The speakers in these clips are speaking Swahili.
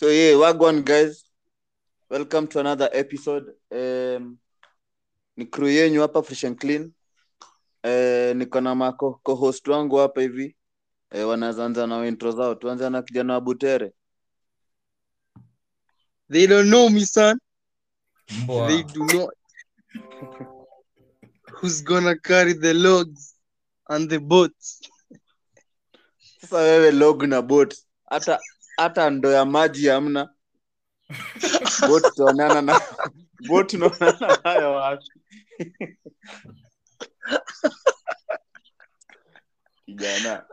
So yeah, wagwan guys. Welcome to another episode. Um, ni crew yenyu hapa fresh and clean. Eh, niko na mako co-host wangu hapa hivi. Eh, wanaweza anza na intro zao. Tuanze na kijana wa Butere. They don't know me, son. Mbwa. They do not. Who's gonna carry the logs and the boats? Sasa wewe log na boat. Hata hata ndo ya maji hamna. Boat tuonana na boat tunaonana nayo wapi? Kijana.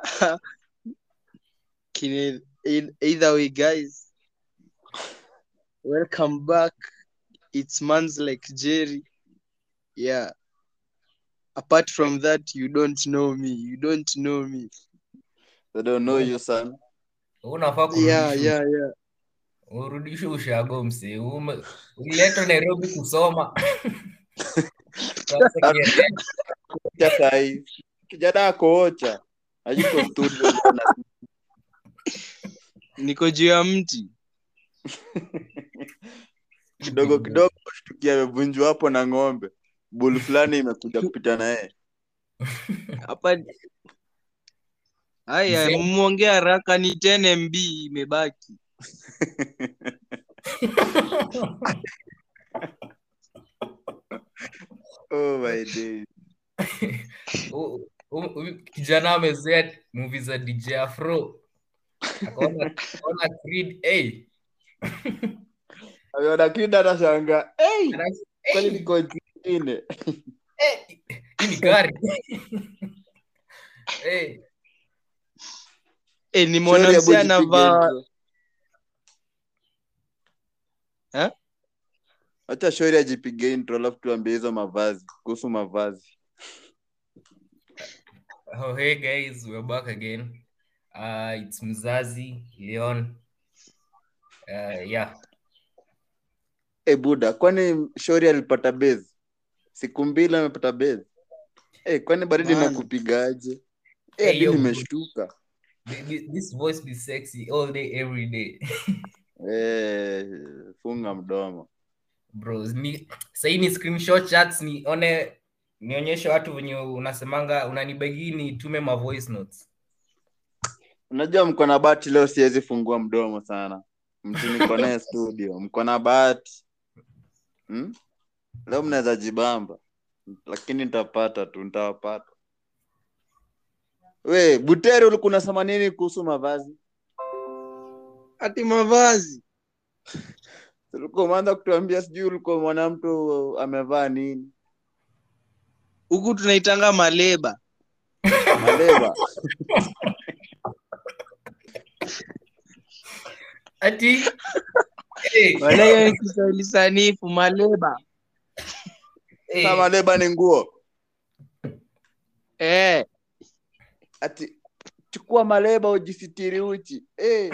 Kine- in- Either way, guys. Welcome back. It's mans like Jerry. Yeah. Apart from that, you don't know me. You don't know me. They don't know you son. unafaa Yeah, kurudishwa- yeah, yeah. urudishwe ushago mse Ume- uliletwa nairobi kusoma Sasa kiende- Ocha sahi. Kijana ako ocha. Hayuko studio bwana. Niko juu ya mti. kidogo kidogo shtukia amevunjwa hapo na ng'ombe. Bull fulani imekuja kupita na yeye. Hapa Haya, Mzee. muongea haraka ni 10 MB imebaki. Oh my days. U- u- u- kijana amezoea movie za dj afro akaona akaona Creed, hey, Ameona kinda anashanga. Hey, ana- kwani hey, niko nchi nyingine? hey, hii ni gari hey, Eh, ni Shauri ya mwanamsi boy jipige anavaa intro. Eh? Acha shauri ajipige intro alafu tuambie hizo mavazi kuhusu mavazi. Oh, hey guys, we're back again. Uh, it's Mzazi, Leon. Uh, yeah. Eh, buda, kwani shauri alipata base? Siku mbili amepata base. Eh, kwani baridi Man. nakupigaje? Eh, Hey, hadi yo, nimeshtuka. th- th- This voice be sexy all day, every day. Eh, funga mdomo. Bros, ni sahii ni screenshot chats nione nionyeshe watu venye unasemanga unanibegi nitume ma voice notes. Unajua mko na bahati leo, siwezi fungua mdomo sana. Mtu niko naye studio, mko na bahati hmm? Leo mnaweza jibamba, lakini nitapata tu, nitawapata. We Butere, ulikuwa unasema nini kuhusu mavazi? ati mavazi. Ulikuwa umeanza kutuambia sijui ulikuwa mwana mtu amevaa nini Huku tunaitanga maleba. maleva. Ati hey, Wala hiyo ni Kiswahili sanifu maleba. hey, Sa maleva ni nguo Eh, ati chukua maleba ujisitiri uchi eh.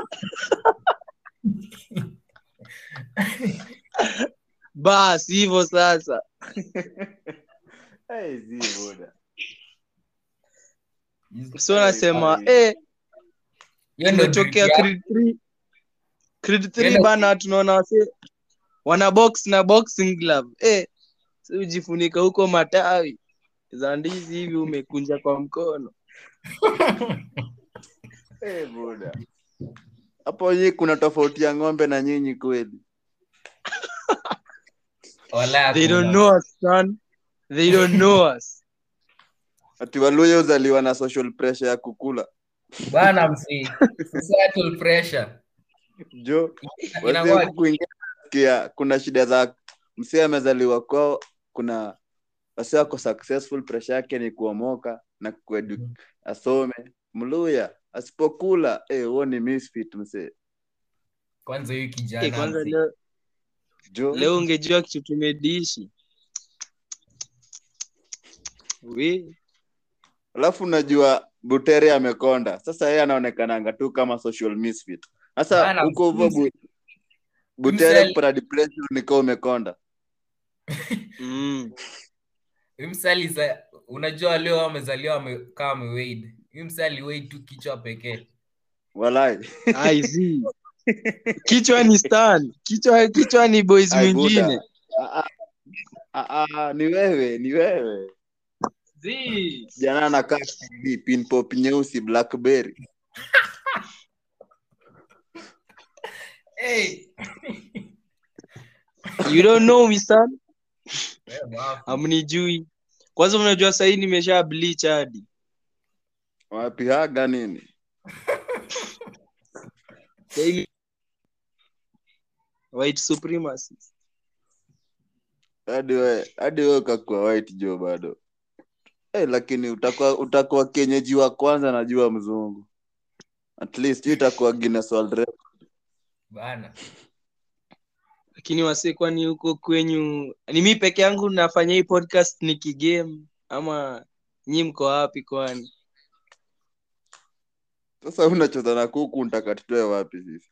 basi hivyo sasa. Hey, zi buda. So nasema Ai. eh, hiyo ndio imetokea drip ya- Creed 3. Creed 3 Yenda- bana tunaona wase wana box na boxing glove. Eh, si ujifunika huko matawi za ndizi hivi umekunja kwa mkono. Eh, buda. Hapo nyinyi kuna tofauti ya ng'ombe na nyinyi kweli. Wala They don't hakuna. know us, son. They don't know us. Ati Waluya uzaliwa na social pressure ya kukula. Bana msi. Societal pressure. Jo, Ina wazee what? huku kuingia nasikia kuna shida za msee amezaliwa kwao, kuna wase wako successful, pressure yake ni kuomoka na kuedu Mhm. asome. Mluya asipokula eh, huo ni misfit msee. Kwanza huyu kijana. Eh, kwanza msi. leo, Jo, leo ungejua kitu tumedishi. We, alafu unajua Butere amekonda. Sasa yeye anaonekananga tu kama social misfit. Sasa Bana, huko hivyo msi- bu, Butere mseli- kupata depression niko umekonda. mm. Huyu msali za unajua leo amezaliwa ame, kama ameweid. Huyu msali weid tu kichwa pekee. Walai. I see. kichwa ni stan kichwa kichwa ni boys Ai, mwingine Buda. Ah, ah, ah, ah, ni wewe ni wewe Zii. jana anakaa TV, pin pop nyeusi blackberry Hey. you don't know me son Wewe mwafu. amnijui kwanza mnajua sahii nimesha bleach hadi wapi haga nini Sahii- white supremacy hadi we hadi we ukakuwa white jo bado eh, lakini utakuwa utakuwa kienyeji wa kwanza najua mzungu at least hiyo itakuwa Guinness World Record. Bana. lakini wase kwani huko kwenyu ni mi peke yangu nafanya hii podcast ni kigame ama nyi mko wapi kwani sasa unacheza na kuku ntaka tutoe wapi sisi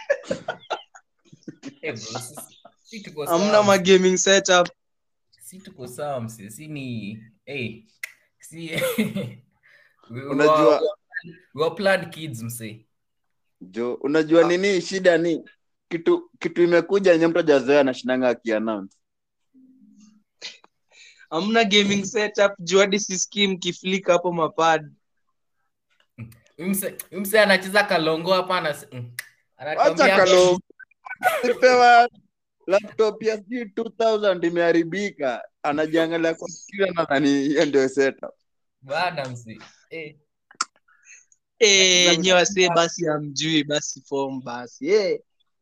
Eh, bro, sisi- si tuko hamna sawa. ma gaming setup si tuko sawa mse si ni hey, si we, Unajua- were, we were planned kids mse jo unajua nini shida ni kitu kitu imekuja nye mtu ajazoea anashinanga akiannounce hamna gaming setup juu hadi sisikii mkiflika hapo mapad Huyu mse huyu mse anacheza kalongo hapa anas- mm, wacha anatuambia- kalo pewa laptop ya sijui 2000 imeharibika anajiangalia kwa kila nadhani hiyo ndio setup bana mse eh, Eh, nye wasee basi amjui basi form basi yeah.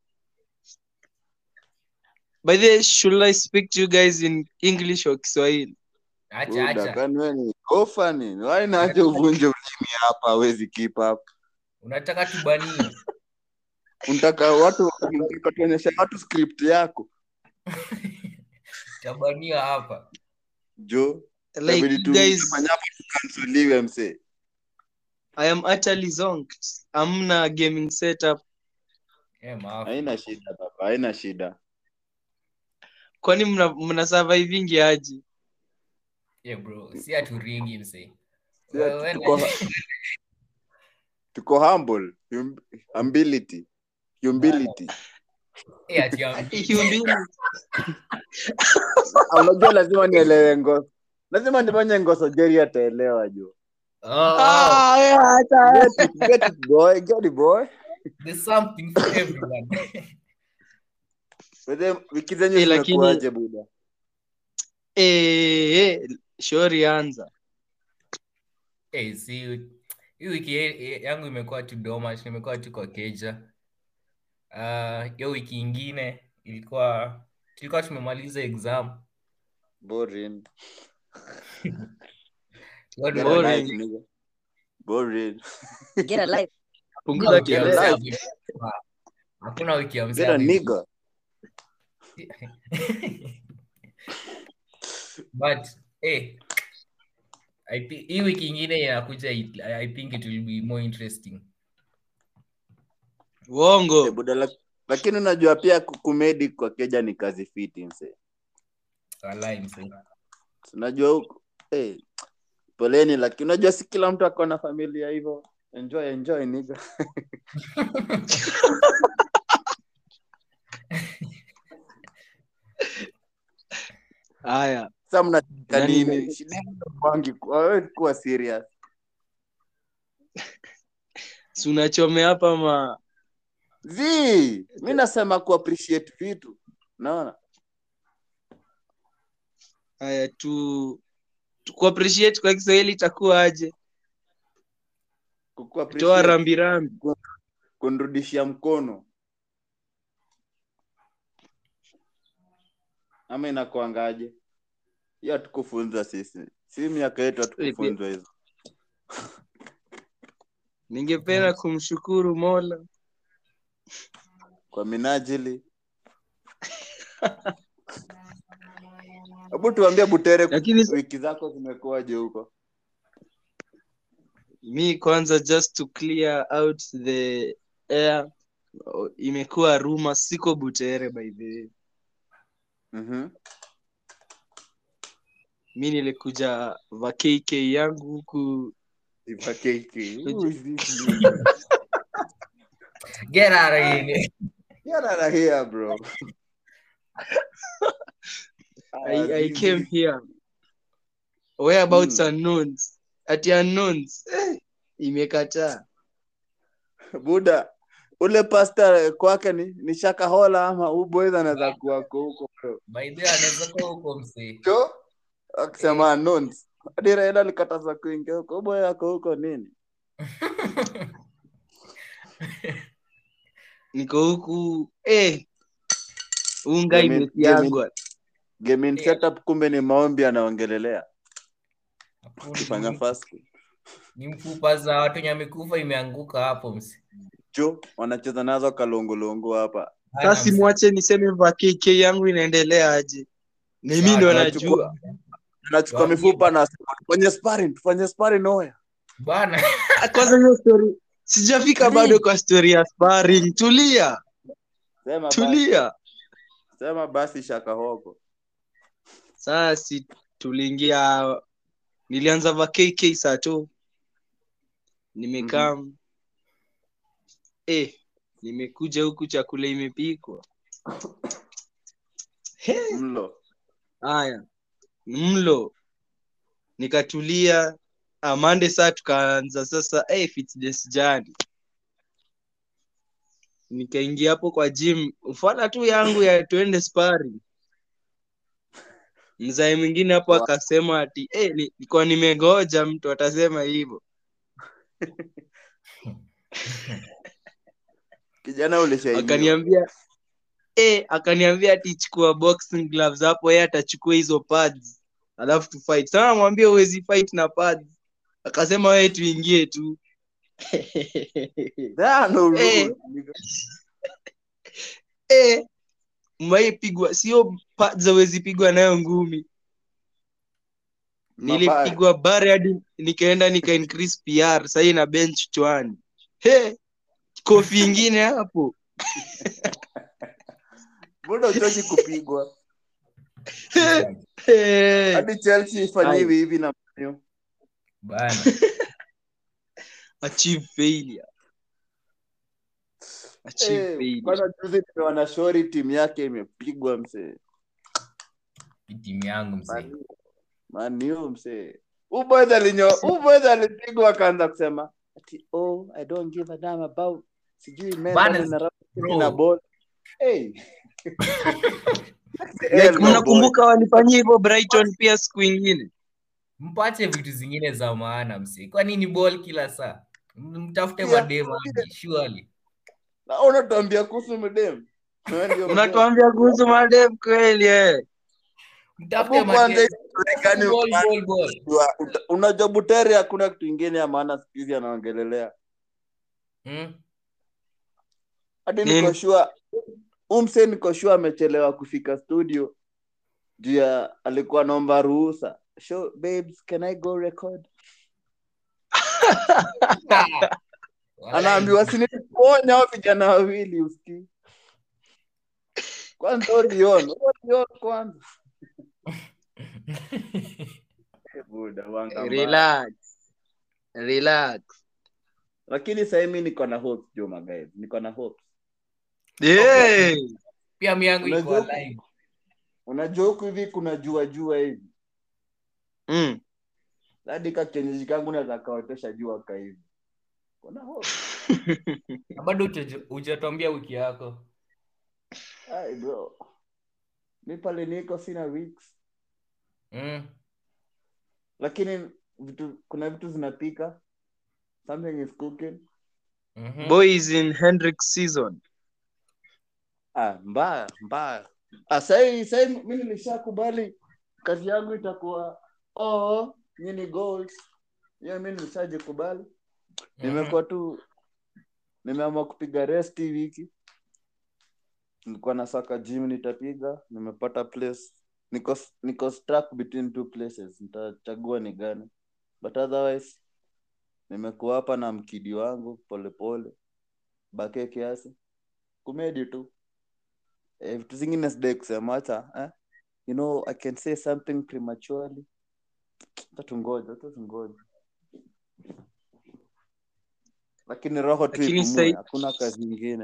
by the way, should i speak to you guys in english or kiswahili acha Buda, acha kwani wewe ni kofa nini wai naache uvunje ulimi hapa hawezi keep up unataka tubanie unataka watu unataka tuonyeshe watu script yako tabania hapa jo like inabidi you tu- guys tufanye hapa tukansoliwe msee i am utterly zonked amna gaming setup eh, maafu. haina shida baba haina shida kwani mna, mna survivingi aje Eh, bro si aturingi mse Si Wewe ati tuko, na- tuko humble hum, humility humility eh, ati am- Humility. Ah, unajua lazima nielewe ngoso lazima nifanye ngoso jeri ataelewa jo Oh, oh, Ah, yeah, hata- get it, get it boy get it boy there's something for everyone Weze, wiki zenyu Eh, lakini- zimekuaje buda Eh, eh, shori anza Eh, si hii wiki ye- yangu imekuwa tu domash nimekuwa tu kwa keja Ah, hiyo wiki ingine ilikuwa tulikuwa tumemaliza exam boring Tulikuwa Get a Boring. tumemaliza- life, nigga. boring Get a life. punguza wiki ya Get kelele a mzee ame- hakuna wiki ya mzee get a ame- nigga but eh I thi- hii wiki ingine inakuja it- I think it will be more interesting Eh, uongo buda lak- lakini unajua pia ku- kumedi kwa keja ni kazi fiti mse Walai mzee. unajua huku hey, poleni lakini unajua si kila mtu ako na familia hivyo enjoy enjoy nigga haya sasa mnacheka Nani- nini shida yenu kwangi wewe kuwa serious si unachome hapa ma zi mi nasema ku appreciate vitu naona haya tu tu kuappreciate kwa kiswahili itakuwa aje Ku- ku toa appreciate, rambirambi kunirudishia mkono ama inakuangaje hiyo hatukufunzwa sisi si miaka yetu hatukufunzwa hizo ningependa kumshukuru mola kwa minajili hebu tuambie butere Lakini- wiki zako zimekuwaje huko mi kwanza just to clear out the air o- imekuwa ruma siko butere by the way mm-hmm. mi nilikuja vakk yangu huku Get out of here. Get out of here, bro. I, I came here. Whereabouts Hmm. unknowns. Ati unknowns. Eh, imekataa. buda ule pasta kwake ni, ni shakahola ama uboys anaweza kuwako huko bro By the way, anaweza kuwa huko msee. jo akisema unknowns hadi Raila alikataza kuingia huko uboy yako huko nini Niko huku. Eh. Unga Gaming- imesiagwa. gaming Yeah. setup kumbe ni maombi anaongelelea kufanya Hakuna. fast Ni mfupa za watu wenye amekufa imeanguka hapo msee. jo wanacheza nazo kalongolongo hapa Hana Sasa msee. mwache niseme va KK yangu inaendelea aje. Na mimi ndo Sawa, najua. anachukua Waambie. mifupa na tufanye sparring tufanye sparring oya Bana. Kwanza hiyo story sijafika Tulia. bado kwa story ya sparring. Tulia. sema basi, Tulia. sema basi shakahoko Sasa si tuliingia nilianza va KK saa tu. Nimekaa eh nimekuja huku chakula imepikwa. He, mlo haya. Mlo. Nikatulia amande saa tukaanza sasa eh fitness jani. Nikaingia hapo kwa gym, ufala tu yangu ya twende sparring. Mzee mwingine hapo Wa- akasema ati eh, ni- nilikuwa nimegoja mtu atasema hivyo. kijana ulishainiwa Akaniambia eh, akaniambia ati chukua boxing gloves hapo, yeye atachukua hizo pads alafu tu fight. Sasa namwambia huwezi fight na pads. Akasema wewe tuingie tu. There are no Eh. rules. eh, mwaipigwa sio pads hawezi pigwa nayo ngumi. Mabaya. Nilipigwa bare hadi nikaenda nika increase PR sasa ina bench chwani. He, kofi ingine hapo. Mbona uchoki kupigwa He. hadi chelsea ifanyiwi hivi na Man U. Bana. Achieve failure. Achieve Eh, failure. kwanza juzi nimeona shori timu yake imepigwa msee Hii timu yangu msee. maniu msee uboys alinyo uboys alipigwa akaanza kusema ati oh i don't give a damn about sijui men Bana, running around bro. na ball hey Like, mnakumbuka walifanyia hivyo Brighton pia siku ingine. Mpate vitu zingine za maana msee. Kwa nini ball kila saa? Mtafute Yeah. mademu hadi, surely. na unatuambia kuhusu mdem Wewe ndio mdem. Unatuambia kuhusu madem kweli eh. Mtafute Hapo kwanza mademu. hizo gani Ball, una- ball, ball. unajua- uta- unajua butere hakuna kitu ingine ya maana siku hizi anaongelelea Hmm? hadi Nini? niko sure umse niko sure amechelewa kufika studio juu ya alikuwa naomba ruhusa show babes can i go record anaambiwa sinikuonya hao vijana wawili usikii kwanza orion orion kwanza Eh, buda wanga mbaya. Relax. Relax. lakini sahii mi niko na hopes juma guys niko na hopes Eh. pia mi yangu iko Unajua- alive. unajua huku hivi kuna jua jua hivi Mm. hadi kakenyeji kangu naweza kaotesha jua ka hivi kuna hope Na bado huja- hujatuambia wiki yako Ai, bro mi pale niko sina weeks mm. lakini vitu kuna vitu zinapika something is cooking mhm. Boys in Hendrix season. ah, mbaya mbaya ah, sahii sahii mi nilishakubali kazi yangu itakuwa oh, nyini goals hiyo mi nilishajikubali nimekuwa tu nimeamua kupiga rest hii wiki nilikuwa na saka gym nitapiga nimepata place niko niko stuck between two places nitachagua ni gani but otherwise nimekuwa hapa na mkidi wangu polepole bake kiasi kumedi tu eh, vitu zingine sidai kusema hata eh? you know i can say something prematurely tatungoja tatungoja lakini roho tu Lakini ipumue sai- hakuna kazi ingine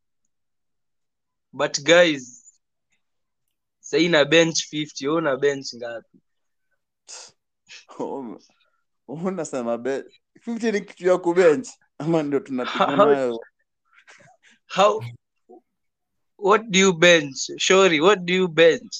but guys sahii na bench 50 wewe una bench ngapi Ume- unasema be 50 ni kitu ya kubench ama ndio tunapiga How- nayo how what do you bench shori what do you bench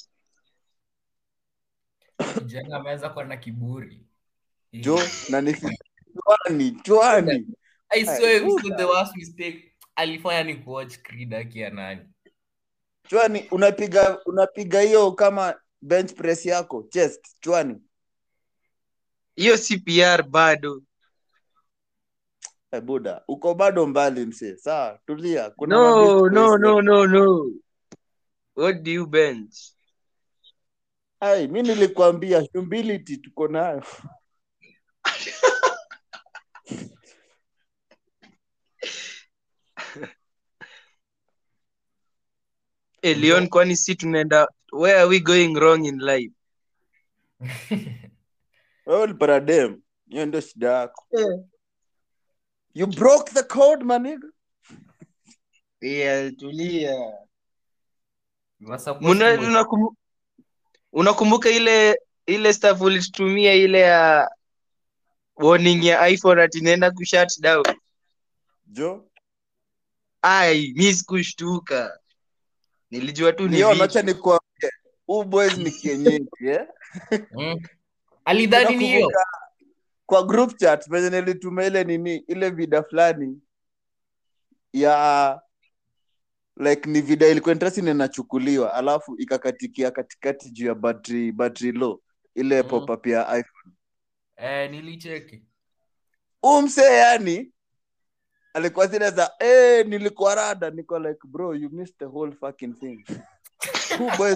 kijana ameanza kuwa na kiburi jo na ni chwani chwani I swear it was Buda. the worst mistake alifanya ni kuwatch Creed akiwa nani chwani unapiga unapiga hiyo kama bench press yako chest chwani hiyo cpr bado Eh, buda uko bado mbali msee sawa tulia kuna no mabench no press no no no what do you bench ai mi nilikwambia humility tuko nayo hey, leon kwani si tunaenda where are we going wrong in life wewe ulipata dem hiyo ndio shida yako you broke the code maniga yeah, tulia You were supposed Muna- to- unakum- unakumbuka ile ile stuff ulitutumia ile ya warning ya iphone ati inaenda kushut down jo ai mi sikushtuka nilijua tu ni Leon, vitu. acha nikuambie huu boys ni kienyeji eh? Mm. alidhani ni hiyo Unakumbuka kwa group chat venye nilituma ile nini ile vida fulani ya like ni vida ilikuwa interesting na inachukuliwa alafu ikakatikia katikati juu ya battery battery low ile Mm. pop-up ya iphone eh, nilicheki huu msee yani alikuwa zile za eh nilikuwa rada niko like bro you missed the whole fucking thing Huu boys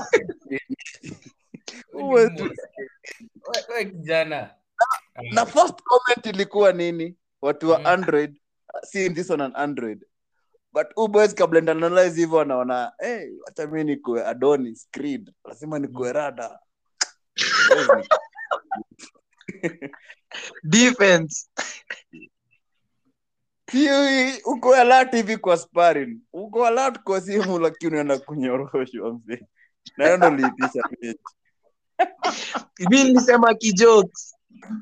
Huu boys We- we kijana na first comment ilikuwa nini watu wa Mm. android seeing this on an android but huu boys kabla nitaanalyze hivyo wanaona hey, wacha mi nikuwe adonis creed lazima nikuwe rada Boys ni- defense Si- uko alert hivi kwa sparring uko alert kwa simu lakini unaenda kunyoroshwa mzee na hiyo ndo liitisha mechi mi nilisema kijokes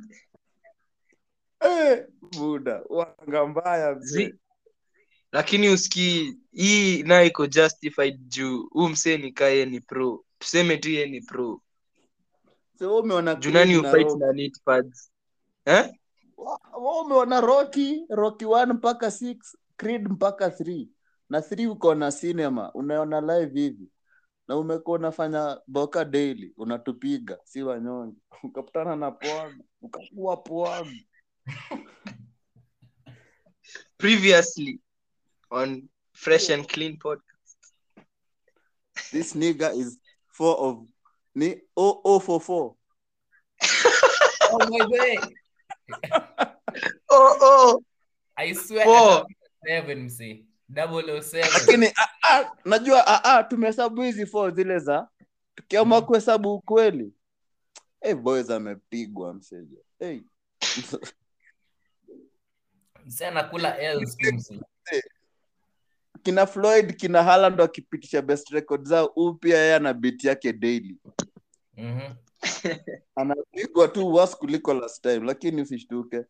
Eh, buda wanga mbaya mzee Zi- lakini usikii hii nayo iko justified juu huu msee ni kaye ni pro tuseme tu ye ni pro so wewe umeona juu nani Creed na ufight Rocky. na nitpads eh? Wa- wewe umeona rocky rocky 1 mpaka 6 creed mpaka 3 na 3 uko na cinema unaona live hivi na umekuwa unafanya boka daily unatupiga si wanyonge ukakutana na pwagu ukakuwa pwagu previously on fresh and clean podcast this nigga is four of ni oh, oh for four oh my God. oh, oh. I swear Four. ata- seven msee. Double o seven. lakini ah, ah, najua ah, ah, tumehesabu hizi four zile za tukiamua kuhesabu ukweli hey, boys amepigwa mseja hey. Msee anakula L's tu msee. kina floyd kina haland wakipitisha best record zao huu pia yeye ana bit yake daily Mhm. anapigwa tu was kuliko last time lakini usishtuke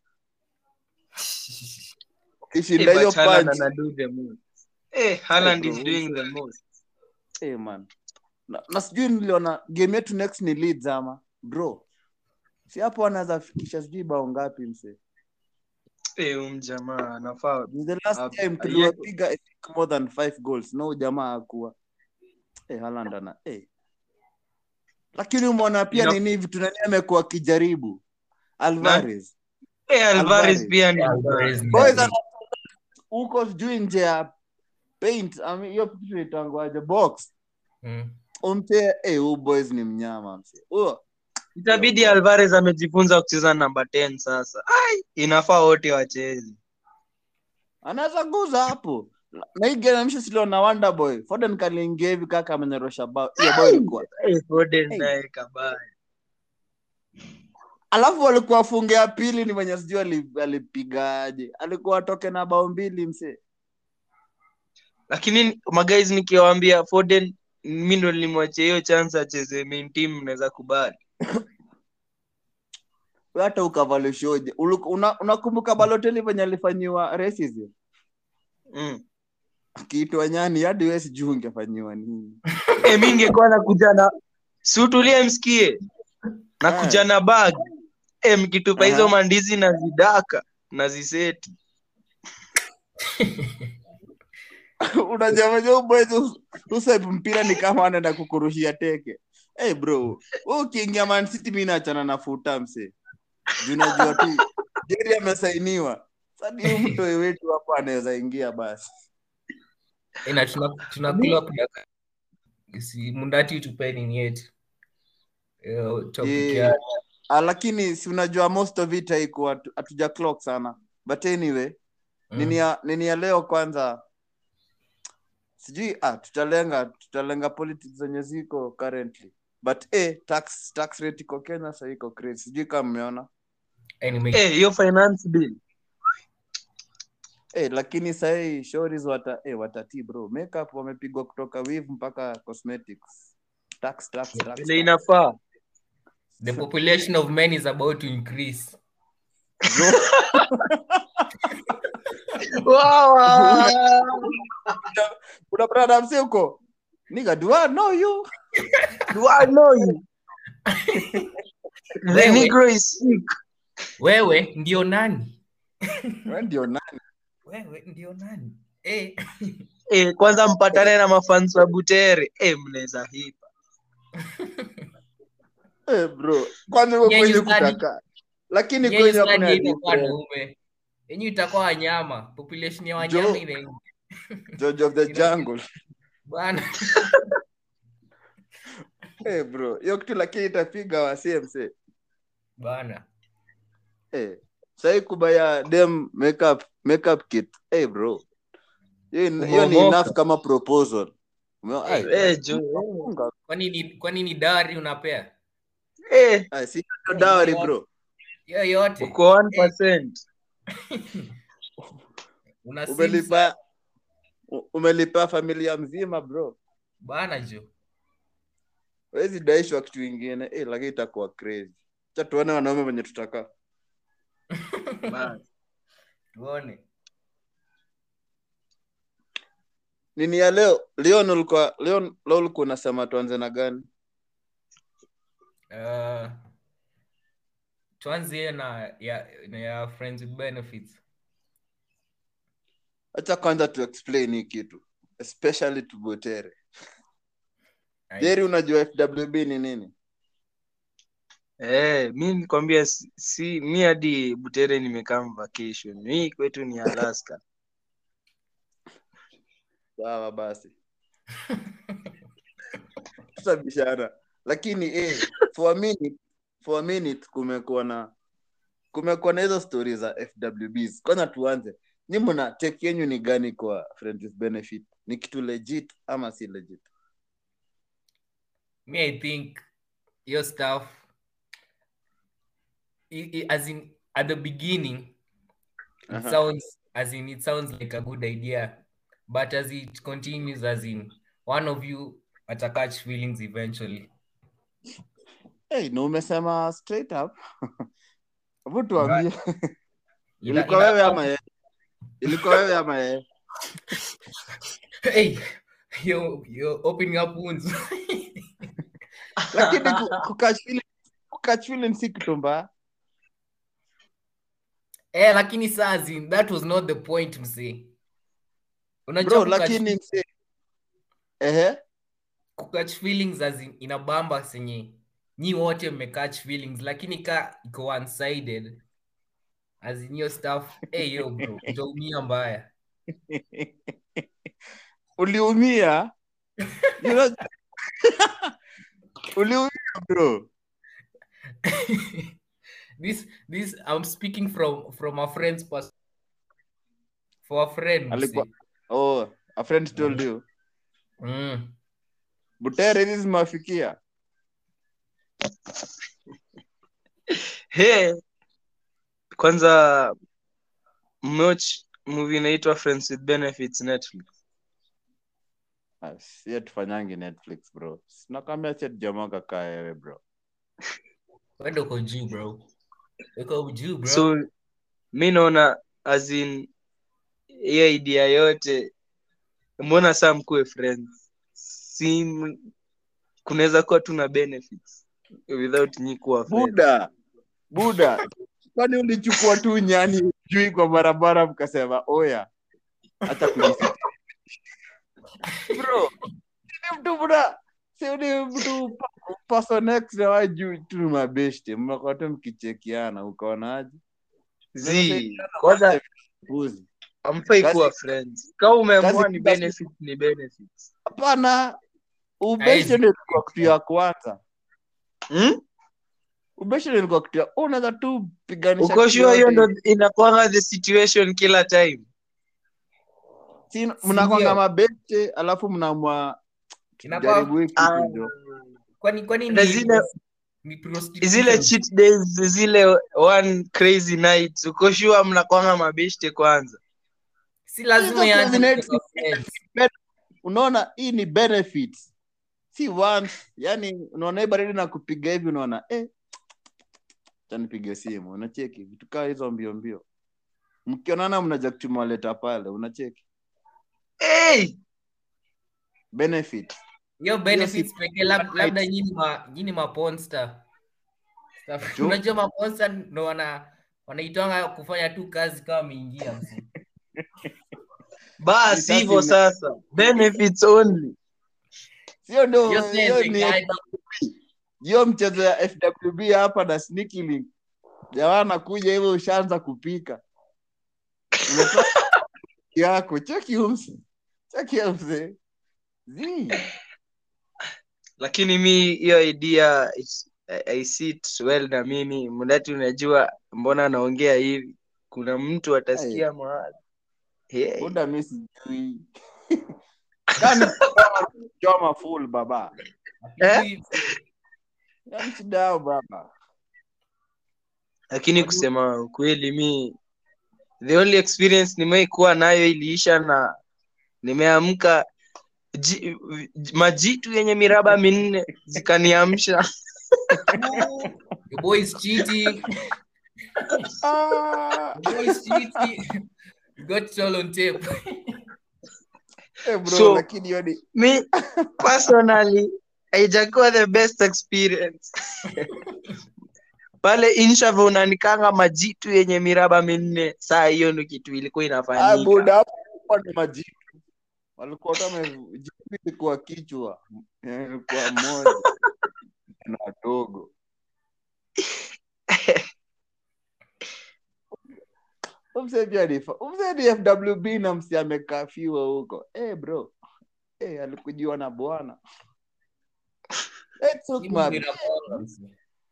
ukishinda Hey, hiyo but Haaland punch ana do the most. Hey, Haaland Hey, is bro, doing the most. hey, man na, na sijui niliona game yetu next ni Leeds ama bro si hapo anaweza fikisha sijui bao ngapi mse Hey, um jamaa anafaa Ni the last Ah, time ah, tuliwapiga I think more than five goals no jamaa hakuwa hey, Haaland ana hey. lakini umeona pia Ina- nini vitu nani amekuwa akijaribu Alvarez hey, Alvarez Alvarez. pia ni Alvarez ni boys nani? ana huko sijui nje ya paint ami- hiyo kitu inaitangwaje box Mm. umte eh huyu boys ni mnyama mse huyo itabidi Alvarez amejifunza kucheza namba 10 sasa. Ai, inafaa wote wacheze. anaweza guza hapo na hii game msho silo na wonder boy Foden kaliingia hivi kaka amenyorosha bao hiyo boy ilikuwa Hey, Foden Hey. naye kabaya. alafu alikuwa afunge ya pili ni mwenye sijui ali- alipigaje alikuwa atoke na bao mbili msee lakini magais nikiwaambia Foden mi ndo nilimwachia hiyo chance acheze main team naweza kubali We hata ukavaleshoje Ulu- una- unakumbuka baloteli venye alifanyiwa racism mm. akiitwa nyani hadi we sijuu ungefanyiwa nini e, mi ningekuwa nakuja na siutulie msikie nakuja na bag e, mkitupa hizo Aha. mandizi na zidaka na ziseti unajamaja ubwezi usep mpira ni kama anaenda kukurushia teke hey bro we ukiingia Man City mi naachana na futa mse Juu unajua tu jeri amesainiwa sadi huu mtoi wetu hapo anaweza ingia basi Eh, na tuna- tunakula kudaka si mundati tupeni ni yetu Eh, topic Eh, ya ah, lakini si unajua most of it haiko hatu- hatuja clock sana but anyway mm. nini ya nini ya leo kwanza sijui ah, tutalenga tutalenga politics zenye ziko currently but eh, tax tax rate iko kenya sa iko crazy sijui kama mmeona Anyway, Eh, hiyo finance bill eh, lakini sahii shoris wata eh, watati bro makeup wamepigwa kutoka weave mpaka cosmetics tax tax tax, vile tax. inafaa the population of men is about to increase Bro, wow, wow. kuna brada mse huko niga do I know you Do I know you? The Wewe. Negro is sick. wewe ndio nani we ndio nani wewe ndio nani eh. Eh, kwanza mpatane na mafans wa Butere. Eh, mnaweza hipa. eh, bro kwanza uko Nyinyi kwenye stadi- kutaka lakini Nyinyi kwenye stadi hakuna itakuwa difference. wanaume yenyu itakuwa wanyama population ya wanyama Jo. ina George of the jungle bwana eh, bro hiyo kitu lakini itapiga wa CMC bwana eh sahii kubaya dem makeup makeup kit eh, bro hiyo ni- hiyo ni Kumomoka. enough kama proposal Umeona? Ai, Eh, jo. funga. kwani ni kwani ni dari unapea Eh, Ai, si hiyo dowry bro hiyo yote uko 1%. una sims umelipa u- umelipa familia mzima bro bana jo wezi daishwa kitu ingine eh, lakini itakuwa crazy cha tuone wanaume wenye tutaka Bas. tuone nini ya leo leon ulikuwa leon leo ulikuwa unasema tuanze na gani uh, tuanzie na ya, na ya friends with benefits acha kwanza tu explain hii kitu especially to botere Ai, jeri unajua fwb ni nini Eh, mi nikwambia si, si mi hadi Butere nimekaa vacation. Mi kwetu ni Alaska. sawa basi tutabishana lakini eh, for a minute, for a minute kumekuwa na kumekuwa na hizo stori za fwbs kwanza tuanze ni mna tek yenyu ni gani kwa friends with benefit ni kitu legit ama si legit me i think your stuff i i as in at the beginning it Aha. sounds as in it sounds like a good idea but as it continues as in one of you atacatch feelings eventually hey, na umesema straight up hebu tuambie Ina- ilikuwa ina- wewe ama yeye ilikuwa wewe ama yeye hey you're, you're opening up wounds lakini ku- kukatch feeling- kukatch feeling si kitu mbaya eh lakini saa as in that was not the point msee unajua bro kukatch- lakini mse ehe kukatch feelings as in inabamba senye nyi wote mmecatch feelings lakini ka iko one sided as in your stuff hey yo bro utaumia mbaya uliumia You know- uliumia bro this this i'm speaking from from a friend's pers- for a friend Alikuwa- msee. oh a friend told you mm. butere hizi zimewafikia He, kwanza mmeoch movie inaitwa Friends with Benefits Netflix. Ah, sie tufanyangi netflix bro nakwambia che jamaa kakaa wewe bro Wewe uko juu bro. Uko juu bro. So mi naona as in hiyo idea yote, mbona saa mkuwe friends? Si m- kunaweza kuwa tu na benefits without nyi kuwa friends. buda buda kwani ulichukua tu nyani jui kwa barabara mkasema oya hata kujisikia bro ni mtu buda si ni mtu pa- person X na wewe juu tu ni mabeshte mmekuwa tu mkichekiana ukaonaje Zi, kwanza Puzi. hamfai Kazi- kuwa friends. Kama umeamua kazi ni kila benefits ni benefits. hapana ubeshte Haizi. ndio ilikuwa kitu ya kwanza Hmm? ubeshte ndio ilikuwa kitu ya unaweza tu piganisha Uko kitu sure hiyo yote. ndo inakuanga the situation kila time? Si- mnakwanga ndio? mabete alafu mnaamua Inakuwa jaribu hiki Ah, kitu. kwani kwani Na ni zile- ni prostitution? zile cheat days zile one crazy night uko sure mnakwanga mabeshte kwanza si lazima Hizo yaanze crazy kuwa friends. unaona hii ni benefits si once yani unaona hii baridi na kupiga hivi unaona eh chanipige simu unacheki vitu kaa hizo mbio mbio mkionana mnaja kutumaleta pale unacheki hey! benefit hiyo benefits si- pekee lab- labda nyinyi ma nyinyi maponsta Stuff- Jo. unajua maponsta ndo wana wanaitwanga kufanya tu kazi kama wameingia msi basi Sasa hivyo ime- sasa benefits only sio ndo Hiyo hiyo sense ni ikaje? hiyo mchezo ya fwb hapa na sneaky link jamaa nakuja hivyo ushaanza kupika Umetoa yako cheki umse cheki umse zi lakini mi hiyo idea it's- I, I see it well na mimi mdati unajua mbona naongea hivi kuna mtu atasikia mahali hey. buda mi sijui kani choma full baba Eh? yani shida yao baba lakini kusema ukweli mi the only experience nimewai kuwa nayo iliisha na nimeamka ji, majitu yenye miraba minne zikaniamsha The boy is cheating. ah, The boy is cheating. You got it all on tape. eh bro So- lakini hiyo ni mi personally haijakuwa the best experience pale inshava unanikanga majitu yenye miraba minne saa hiyo ndo kitu ilikuwa ah, inafanyika buda hapo kulikuwa ni majitu walikuwa kama jitu ilikuwa kichwa eh, ilikuwa moja na wadogo Umse pia ni fa- umse ni FWB na msi amekafiwa huko. Eh bro. Eh alikujiwa na bwana. Eh took Simu my inakuanga, msi.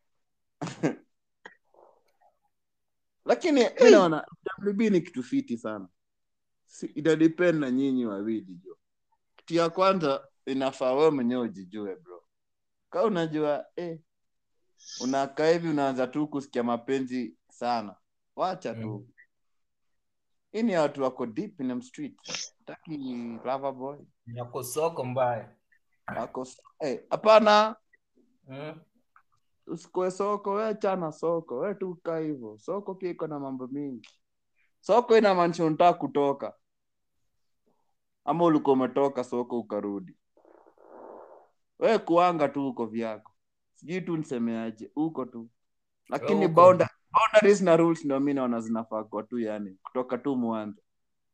lakini mi naona FWB ni kitu fiti sana. Si, ina depend na nyinyi wawili jo. Kitu ya kwanza inafaa wewe mwenyewe ujijue bro. Kama unajua eh unakaa hivi unaanza tu kusikia mapenzi sana. Wacha tu. Mm. Hii ni ya watu wako deep in them street. Taki lover boy. Yako soko mbaya. Wako eh hapana Mm. usikue soko we chana soko we tu kaa hivyo soko pia iko na mambo mingi soko inamaanisha unataka kutoka ama ulikuwa umetoka soko ukarudi we kuanga tu huko vyako sijui tu nisemeaje huko tu lakini Huko. bounda- boundaries na rules ndio mi naona zinafaa kwa tu yani kutoka tu mwanzo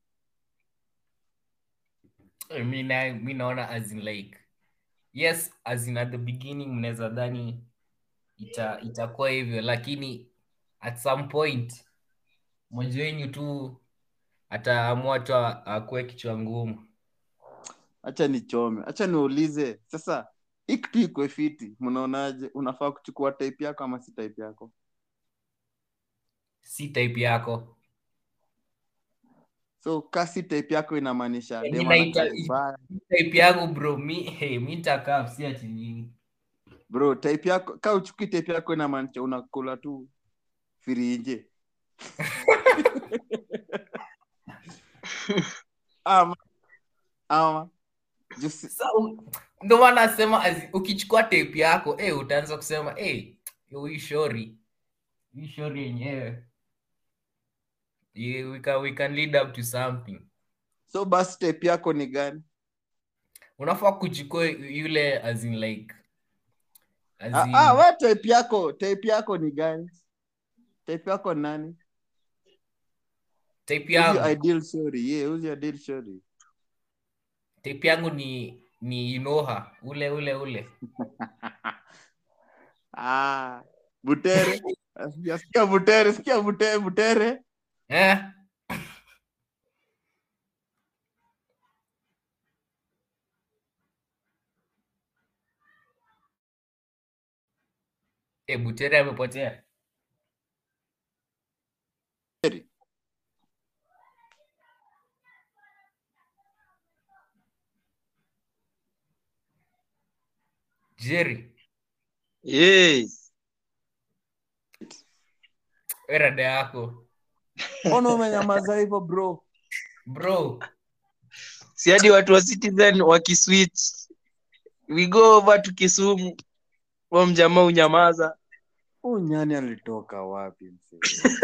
mi na- mi naona as in like yes as in at the beginning mnaweza dhani ita itakuwa hivyo lakini at some point mmoja wenyu tu ataamua tu a- akuwe kichwa ngumu hacha nichome hacha niulize sasa hii kitu iko fiti mnaonaje unafaa kuchukua type yako ama si type yako si type yako so kasi type yako inamaanisha Eh, dem ninaita- anakaa vibaya. type yangu bro mi hey, mi nitakaa si ati nini bro type yako ka uchukui type yako inamaanisha unakula tu firinje ama ama Jusi- Sa- u- ndo maana nasema azi- ukichukua tape yako eh, utaanza kusema eh, yo, hii shori hii shori yenyewe Yeah, we can, we can lead up to something so basi type yako ni gani unafaa kuchukua yule as in like as ah, in, ah, we type yako type yako ni gani type yako ni nani tape Who's your yangu ideal story yeah who's your ideal story tape yangu ni ni inoha ule ule ule ah butere Sikia- sikia butere sikia butere butere eh? Eh, butere amepotea jerry yes we rada yako mbona umenyamaza hivyo bro bro si hadi watu wa citizen wakiswitch we go over to kisumu wa mjamaa unyamaza huu nyani alitoka wapi msee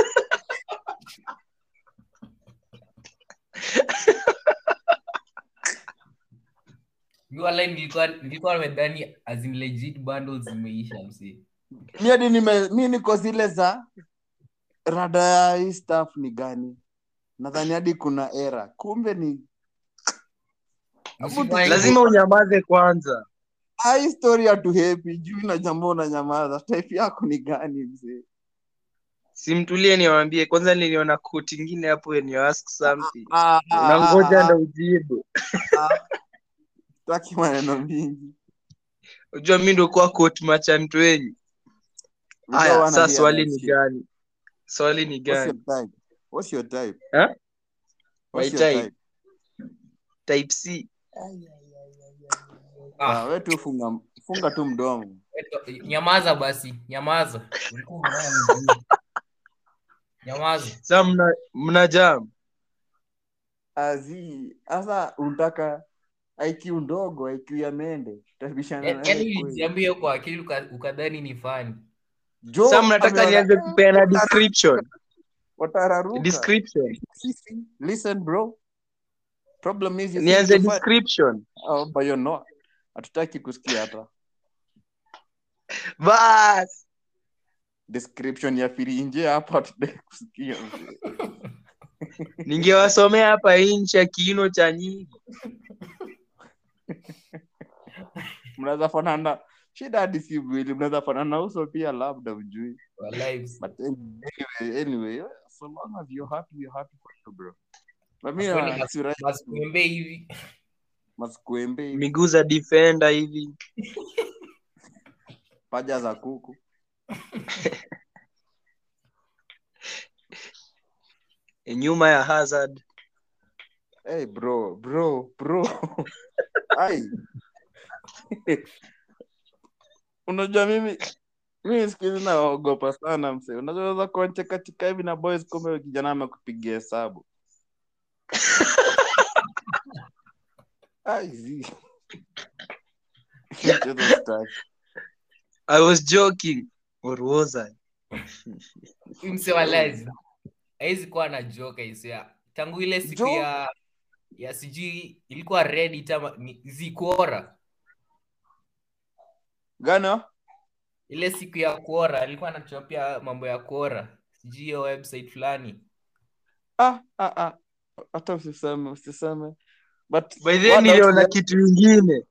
mi walai nilikuwa nilikuwa nimedhani as in legit bundles zimeisha msee mi hadi nime mi niko zile za rada ya hii staff ni gani nadhani hadi kuna era kumbe ni Msifanye- lazima unyamaze kwanza Ah, hii story hatuhepi juu na jambo unanyamaza type yako ni gani mzee simtulie niwambie kwanza niliona koti ingine hapo when you ask something Ah, ah, unangoja ah, ndo ujibu ah. Sitaki maneno mingi unajua mi ndo kuwa koti machantu wenyu We don't haya wanna saa hear swali that ni shit. gani swali ni What's your gani type? What's your type? Huh? What's My your type? type? type c Ah, Ah, we tu funga funga tu mdomo eto- nyamaza basi nyamaza Ulikuwa unaona mzuri. nyamaza sa mna, mna jam azi sasa unataka IQ ndogo IQ ya mende tutabishana Ya- naye yaani kweli. ulijiambia kwa akili uka- ukadhani ni fani Jo, sa mnataka ameona- nianze kupeana description watararuka description Sisi, listen bro problem is you think nianze you fight- description Oh, but you're not hatutaki kusikia hata bas description ya firinje hapa hatutaki kusikia ningewasomea hapa inchi ya kiino cha nyingi mnaweza fanana shida hadi si mwili mnaweza fanana uso pia labda ujui Wallahi. but anyway, anyway so long as you're happy you're happy for you bro but mi Kwani na- mas- sura- masikuembe hivi masikuembe hivi, miguu za defender hivi paja za kuku nyuma ya hazard hey bro bro bro ai unajua mimi mimi siku hizi naogopa sana mse unajua unaweza kuonchekatika hivi na boys kumbe huyo kijana amekupigia hesabu ai zi Mchezo sitaki. i was joking or was i Huyu msee wa lies haizi kuwa na joka isia tangu ile siku Joke? ya ya sijui ilikuwa reddit ama ni- zikuora gano ile siku ya kuora alikuwa anachopia mambo ya kuora sijui hiyo website fulani ah, ah, ah. hata usiseme usiseme but by then what niliona else- kitu ingine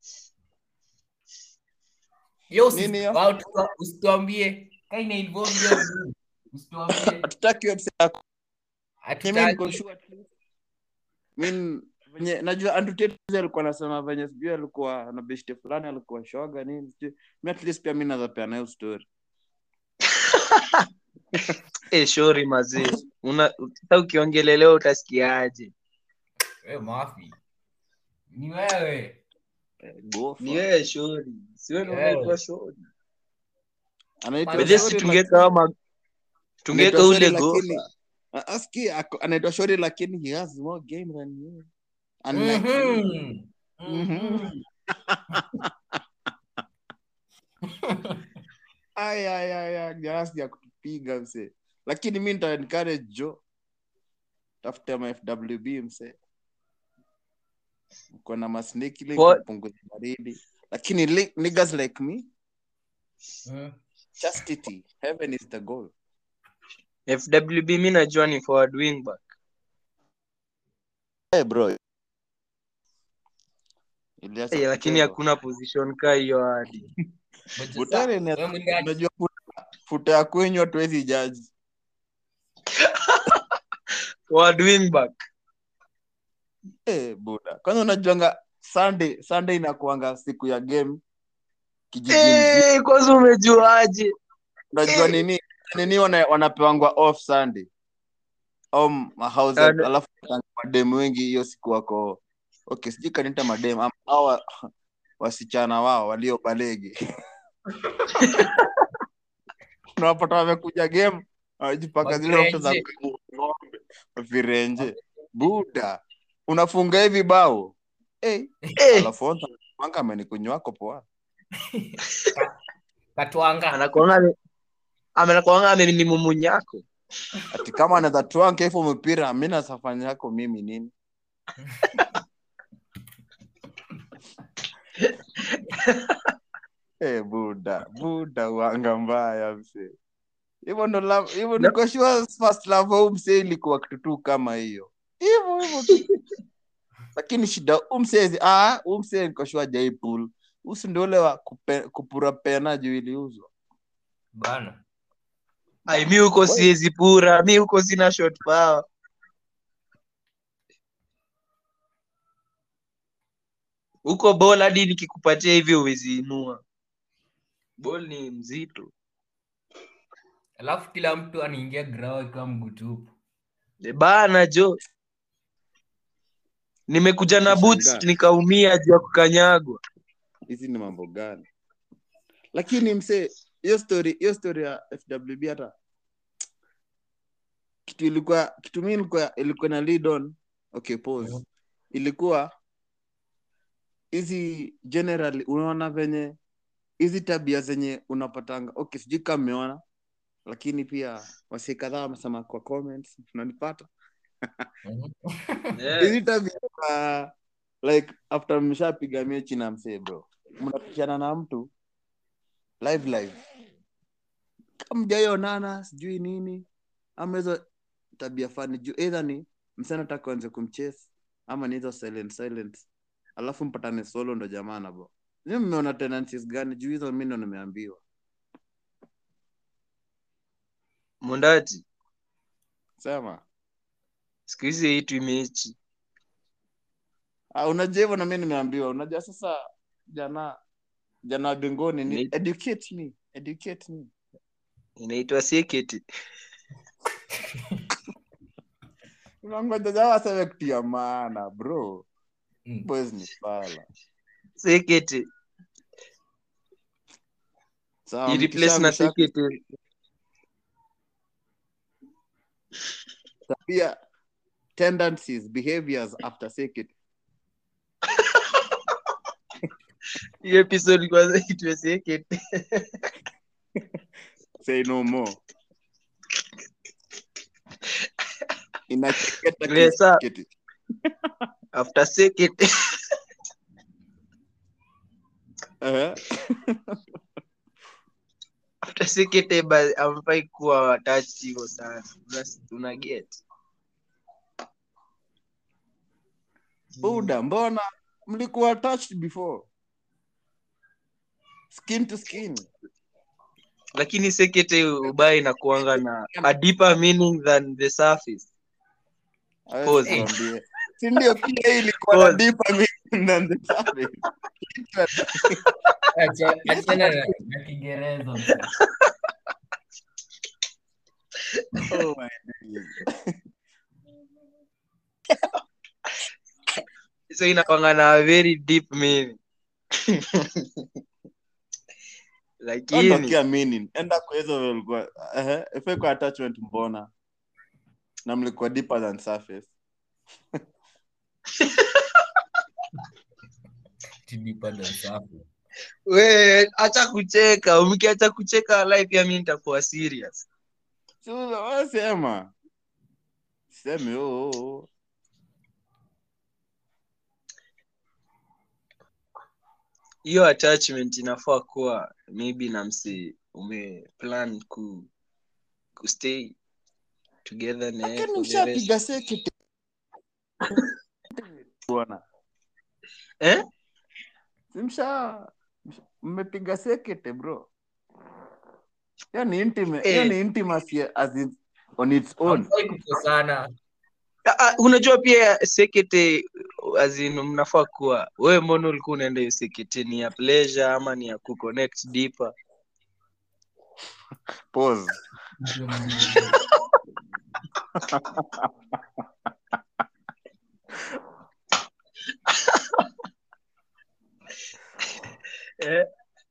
yo usi- Nini hiyo? wao tuka- usituambie kaina involve hiyo nini. usituambie hatutaki website yako Mimi niko hatutaki sure at least. Min- venye najua Andrew Tate juzi alikuwa anasema venye sijui alikuwa na beshte fulani alikuwa shoga nini sijui mi at least pia mi naweza pea nayo story eh shori mazee una sasa ukiongelelewa utasikiaje we mafi ni wewe Eh, Gofa. ni wewe shori siwe Yeah. unaitwa shori Anaitwa Bedhe bedhe si Shori, tungeka ama tungeka Anaitwa ule Shori, lakini- gofa Ah, aski ako- anaitwa shori lakini he has more game than you Unlike you. Mhm. Mhm. Ay, ay, ay, ay, nyasi ya kutupiga mse lakini mi nita encourage jo tafuta ma fwb mse uko na masnake ili What? kupunguza baridi lakini li- niggas like me Mhm. chastity heaven is the goal fwb mi najua ni forward wing back hey bro Iliacha Eh, lakini kuchezwa. hakuna position ka hiyo hadi But Butare sasa, ni- wewe mwenyewe unajua futa- futa ya kwenyu hatuwezi jaji forward wing back Eh, buda kwanza unajuanga sunday sunday inakuanga siku ya game kijiji mzima Eh, kwanza umejuaje unajua eh. nini nini wana, wanapewangwa off sunday au mahauses Ano- alafu mademu wengi hiyo siku wako okay sijui kanita mademu ama hawa wasichana wao walio balege unawapata wamekuja game wanajipaka zile mafuta za Wavirenje. ng'ombe virenje buda unafunga hivi bao hey, Eh, alafu onza manga amenikunywako poa Katwanga. anakuanga ame- anakuanga amenimumunyako ati kama anaweza twanka hivyo mpira mi nasafanya yako mimi nini Eh, buda buda wanga mbaya mse hivyo ndo la- hivyo Na- niko sure first love huu mse ilikuwa kitu tu kama hiyo hivyo hivyo tu lakini shida umsezi ah umse niko sure jai pool usi ndio ule wa kupe, kupura pena juu iliuzwa Bana. ai mi huko siwezi pura mi huko sina shot power huko bol hadi nikikupatia hivi uwezi inua bol ni mzito Alafu kila mtu anaingia grao akiwa mguu tupu. E bana jo nimekuja na boots Nashangaa. nikaumia juu ya kukanyagwa hizi ni mambo gani lakini mse hiyo story hiyo story ya fwb hata kitu ilikuwa kitu mi ilikuwa ilikuwa na lead on okay pause Mhm. ilikuwa hizi generally unaona venye hizi tabia zenye unapatanga okay sijui kama mmeona lakini pia wasi kadhaa wamesema kwa comments unanipata Mhm. hizi tabia za, like after mshapiga mechi na msee bro mnapishana na mtu live live kama mjaionana sijui nini ama hizo tabia fani juu either ni msee anataka anze kumchase ama ni hizo silent silent alafu mpatane solo ndo jamana bro ni mmeona tenancies gani juu hizo mi ndo nimeambiwa mundati sema siku hizi haitwi mechi ah, unajua hivyo na mi nimeambiwa unajua sasa jana jana wa bingoni ni Ni- educate me educate me inaitwa seketi unangoja jamaa aseme kitu ya maana bro Mm. boys ni fala seketi sawa ireplace na mkisha- mkisha- seketi tabia tendencies behaviors after secret hii episode kwanza itwe seketi say no more inacheketa Lesa. kisiketi. after seketi Eh, after seketi ba- amfai kuwa attached hivyo sana Una- una get buda mbona mlikuwa touched before skin to skin lakini sekete ubaya inakuanga na a deeper meaning than the surface Hawezi Pause. kuambia. si ndio pia hii ilikuwa na Pause. deeper meaning than the surface. Acha- achana na na kiingereza Oh my days. so inakwanga na a very deep meaning lakini Ondokea meaning. enda kwa hizo ulikuwa ehe ife kwa attachment mbona na mlikuwa deeper than surface Deeper than surface. we acha kucheka mkiacha kucheka live pia mi nitakuwa serious Si wewe wewe sema seme oh, oh, oh. hiyo attachment inafaa kuwa maybe na msi umeplan ku kustay together na yeye lakini for the rest. mshapiga sekete bwana eh? Si msha msha- mmepiga sekete bro hiyo ni intimate hiyo Eh. ni intimacy as in, on its own Hamfai kukosana. Ah, ah, unajua pia sekete azin mnafaa kuwa wewe mbona ulikuwa unaenda hiyo sekete ni ya pleasure ama ni ya kuconnect deeper pause eh?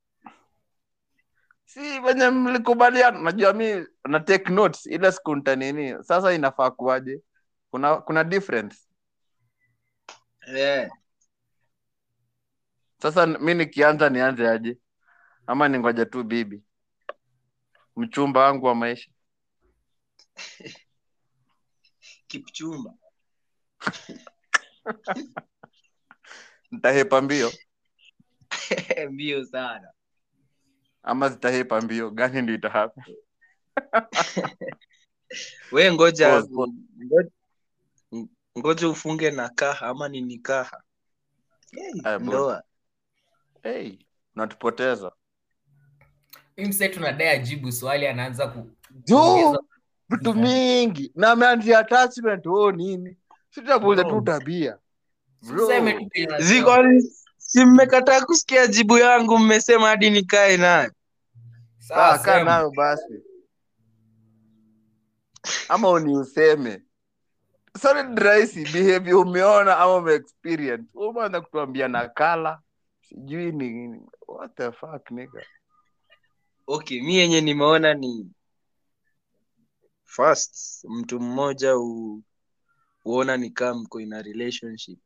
si venye mlikubaliana najua mi na take notes ile siku nita nini sasa inafaa kuwaje kuna kuna difference Eh. sasa mi nikianza nianze aje ama ningoja tu bibi mchumba wangu wa maisha kipchumba nitahepa mbio mbio sana ama zitahepa mbio gani ndio itahapa we ngoja Pause, pause. ngoja, ngoja ufunge na kaha ama ni nikaha hey, Aya, bro. ndoa hey, unatupoteza Huyu msee tunadai ajibu swali anaanza ku juu kuongeza- vitu mingi na ameanzia attachment oh nini sitakuuza tu Bro. tabia Bro. Useme tu kenye unasema. ziko si mmekataa kusikia jibu yangu mmesema hadi nikae naye Sawa, Kaa- kaa sema. nayo basi ama uni useme solid rahisi behavior umeona ama umeexperience umeanza kutuambia nakala sijui ni what the fuck nigga okay mi yenye nimeona ni first mtu mmoja u, huona ni kama mko in a relationship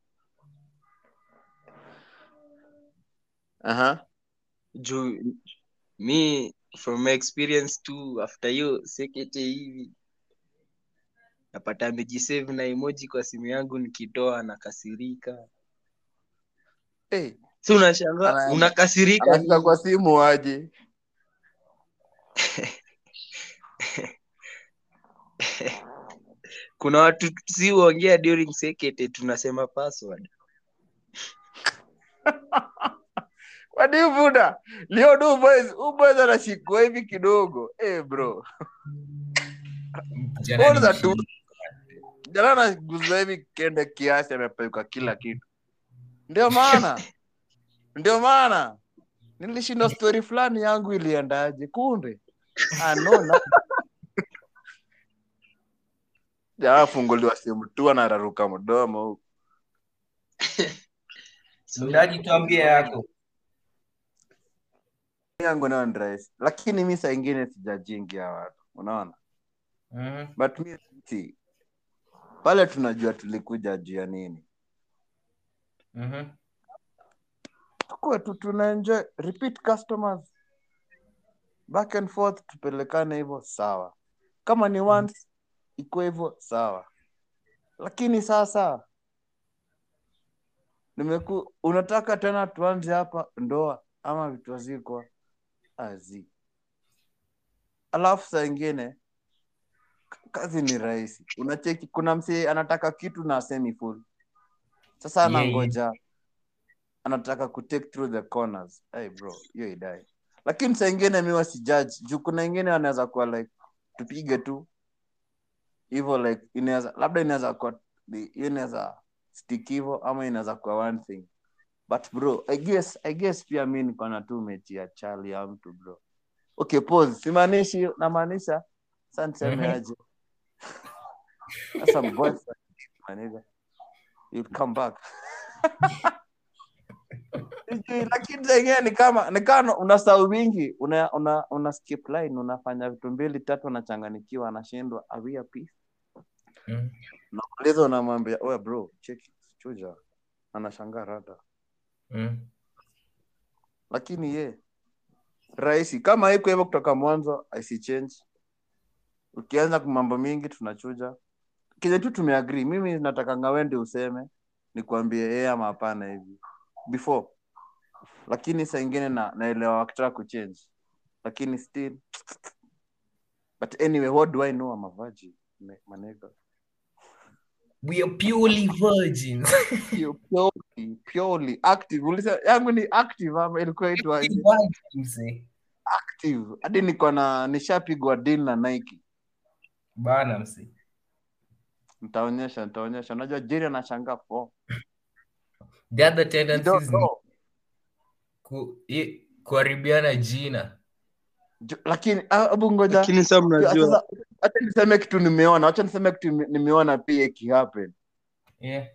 aha juu mi from my experience tu after hiyo sekete hivi napata amejisave na emoji kwa simu yangu nikitoa nakasirika hey, si unashangaa Ana- unakasirika anafika kwa simu aje kuna watu si huongea during sekete tunasema password wadivuda leo du boys u boys anashikwa hivi kidogo hey, bro Jana All that nimeshiriki. jana anaguzwa hivi kende kiasi amepeuka kila kitu ndio maana ndio maana nilishinda story fulani yangu iliendaje kumbe anona jaafunguliwa simu tu anararuka mdomo huku Mdaji tuambie yako. yangu nayo ni rahisi lakini mi saa ingine sijajingia watu unaona Mhm. but mi si pale tunajua tulikuja juu ya nini Mhm. tukuwe tu tuna enjoy repeat customers back and forth tupelekane hivyo sawa kama ni once ikuwe hivyo sawa lakini sasa nimeku unataka tena tuanze hapa ndoa ama vitu hazikwa azi alafu saa ingine k- kazi ni rahisi unacheki kuna msee anataka kitu na asemi full sasa Yeah, yeah. anangoja anataka kutake through the corners hey bro hiyo idai lakini saa ingine mi wasijaji juu kuna ingine wanaweza kuwa like tupige tu hivyo like inaweza labda inaweza kuwa ni- hiyo inaweza stick hivyo ama inaweza kuwa one thing but bro i guess i guess pia mi niko na tu mechi ya chali ya mtu bro okay pause simaanishi namaanisha sa niseme Mhm. aje sasa boyfriend my nigga you'll come back Sijui, lakini zenyewe ni kama ni kama unasahau wingi una, una, una skip line unafanya vitu mbili tatu anachanganikiwa anashindwa awia pi Mm. unauliza unamwambia oya bro cheki chuja anashangaa rada Mm. lakini ye rahisi kama iko hivyo kutoka mwanzo isi change ukianza kwa mambo mingi tunachuja kenye tu tumeagri mimi natakanga wende useme nikwambie yeye ama hapana hivi before lakini saa ingine na naelewa wakitaka kuchange lakini still but anyway what do i know I'm a virgin me- manega We are purely virgins. purely, purely active ulisa yangu ni active ama ilikuwa itwa Virgins, eh. active hadi niko na nishapigwa deal na Nike Bana mse. nitaonyesha nitaonyesha unajua Jerry anashangaa po The other You don't tendencies ni know. ku, i- kuharibiana jina. Ju- lakini ah, hebu ngoja lakini sa mnajua Sasa, acha niseme kitu nimeona acha niseme kitu nime- nimeona pia ikihappen Yeah.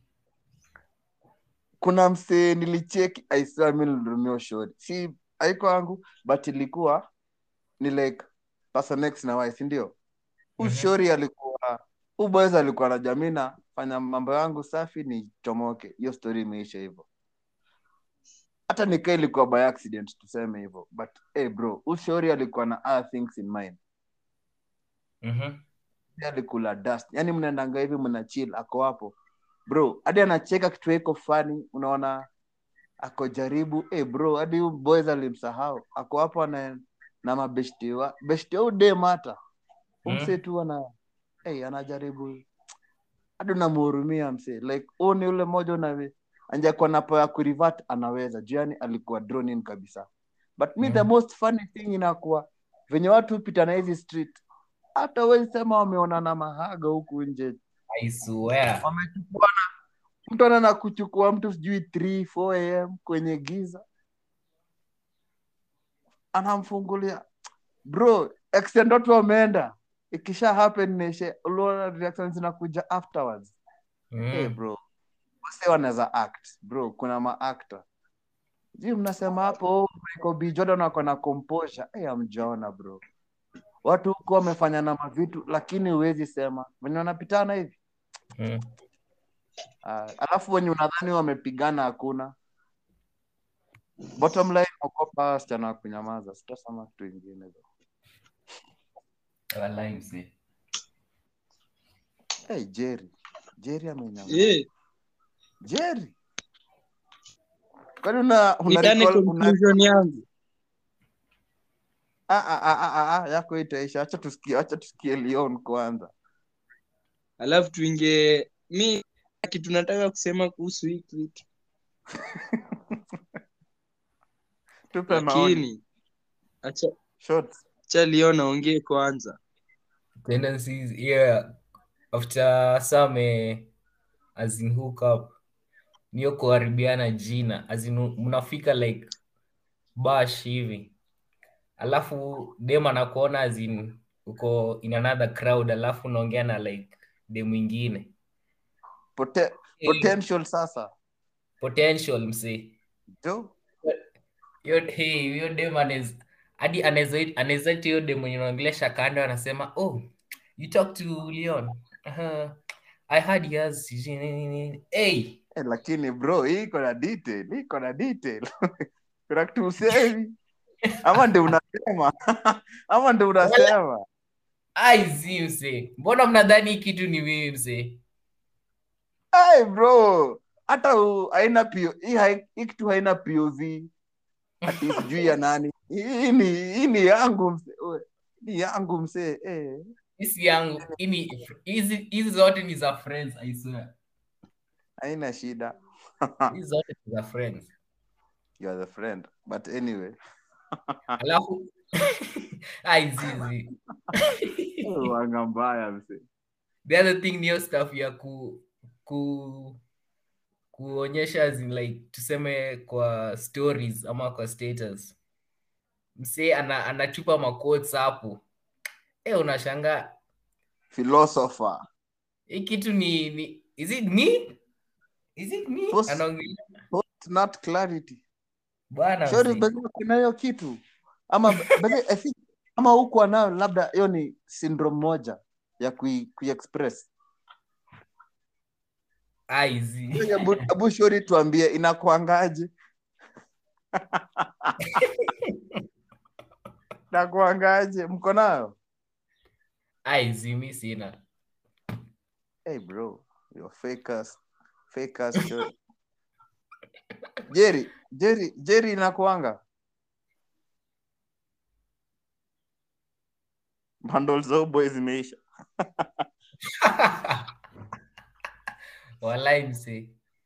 kuna msee nilicheki aiswa mi nilirumia shori si haiko yangu but ilikuwa ni like person x na y si ndio Mhm. ushori alikuwa huu boys alikuwa na jamina fanya mambo yangu safi ni chomoke hiyo story imeisha hivyo hata nikaa ilikuwa by accident tuseme hivyo but hey bro ushori alikuwa na other things in mind Mhm. Yeye alikula dust yani mnaendanga hivi mna chill ako hapo bro hadi anacheka kitu iko fani unaona ako jaribu hey bro hadi huyu boys alimsahau ako hapo na na mabeshti wa beshti au dem hata Mm. umse tu ana hey, anajaribu hadi unamhurumia mse like huu ni ule mmoja una anjakuwa napo ya kurivat anaweza juu yani alikuwa drawn in kabisa but me Mm. the most funny thing inakuwa venye watu hupita na hizi street hata wezi sema wameonana mahaga huku nje I swear. wamechukuana mtu anaenda kuchukua mtu sijui 3 4 am kwenye giza anamfungulia bro extend watu wameenda ikisha happen neshe uliona reactions zinakuja afterwards Mm. hey bro wase wanaweza act bro kuna maactor ji mnasema hapo oh, Michael B Jordan wako na composure hey, amjaona bro watu huko wamefanya na mavitu lakini huwezi sema venye wanapitana hivi Mm. uh, alafu wenye unadhani wamepigana hakuna bottom line okopa wasichana wa kunyamaza sitasema kitu ingine Walai mse. hey, jerry jerry amenyamaza Eh, jerry kwani una, una, nidhani recall- una conclusion yangu Ah, ah, ah, ah, ah, ah, yako itaisha acha tusikie acha tusikie leon kwanza alafu tuingie mi kitu nataka kusema kuhusu hii kitu tupe maoni lakini acha Shots. acha leo naongee kwanza Tendencies, yeah. After some as in hook up niyo kuharibiana jina as in mnafika like bash hivi alafu dem anakuona as in uko in another crowd alafu unaongea na like dem mwingine Pote- potential sasa potential msee jo Yo- hey, hiyo dem anaweza hadi anaweza anaweza ita hiyo dem mwenye unaongelesha kando anasema oh you talk to leon uh, i had yours hey eh, lakini bro hii iko na detail hii iko na detail kuna kitu usemi ama ndio unasema ama ndio unasema aizi msee mbona mnadhani hii kitu ni mimi msee hey, bro hata u- haina PO hii hai- hii kitu haina pov ati sijui ya nani hii ni hii ni yangu mse we, ni yangu msee eh. hisi yangu hii ni- hizi hizi zote ni za friends i swear haina shida hizi zote ni za friends you are the friend but anyway alafu aizizi wanga mbaya mse the other thing niyo stuff ya ku ku kuonyesha as in like tuseme kwa stories ama kwa status msee ana, anachupa maquotes hapo e unashangaa philosopher hii kitu ni, ni is it me is it me Post- anaongelea Post not clarity bwana Shori msee. bedhi kuna hiyo kitu ama bedhi I think ama huku nayo labda hiyo ni syndrome moja ya kui, kuiexpress Aizi. Hebu hebu Shori tuambie inakuangaje inakuangaje mko nayo Aizi, mi sina hey bro you're fakers fakers Shori Jerry Jerry Jerry inakuanga bundles za boy zimeisha walai msee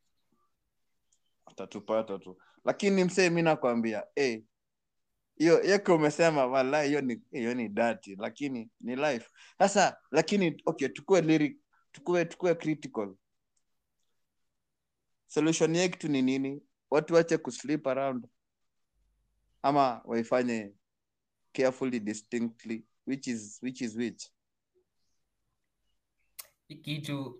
atatupata tu lakini msee mi nakwambia eh, hiyo yake umesema wala hiyo ni hiyo ni dati lakini ni life sasa lakini okay tukue lyric tukue tukue critical solution yetu ni nini watu wache kusleep around ama waifanye carefully distinctly which is which is which hii kitu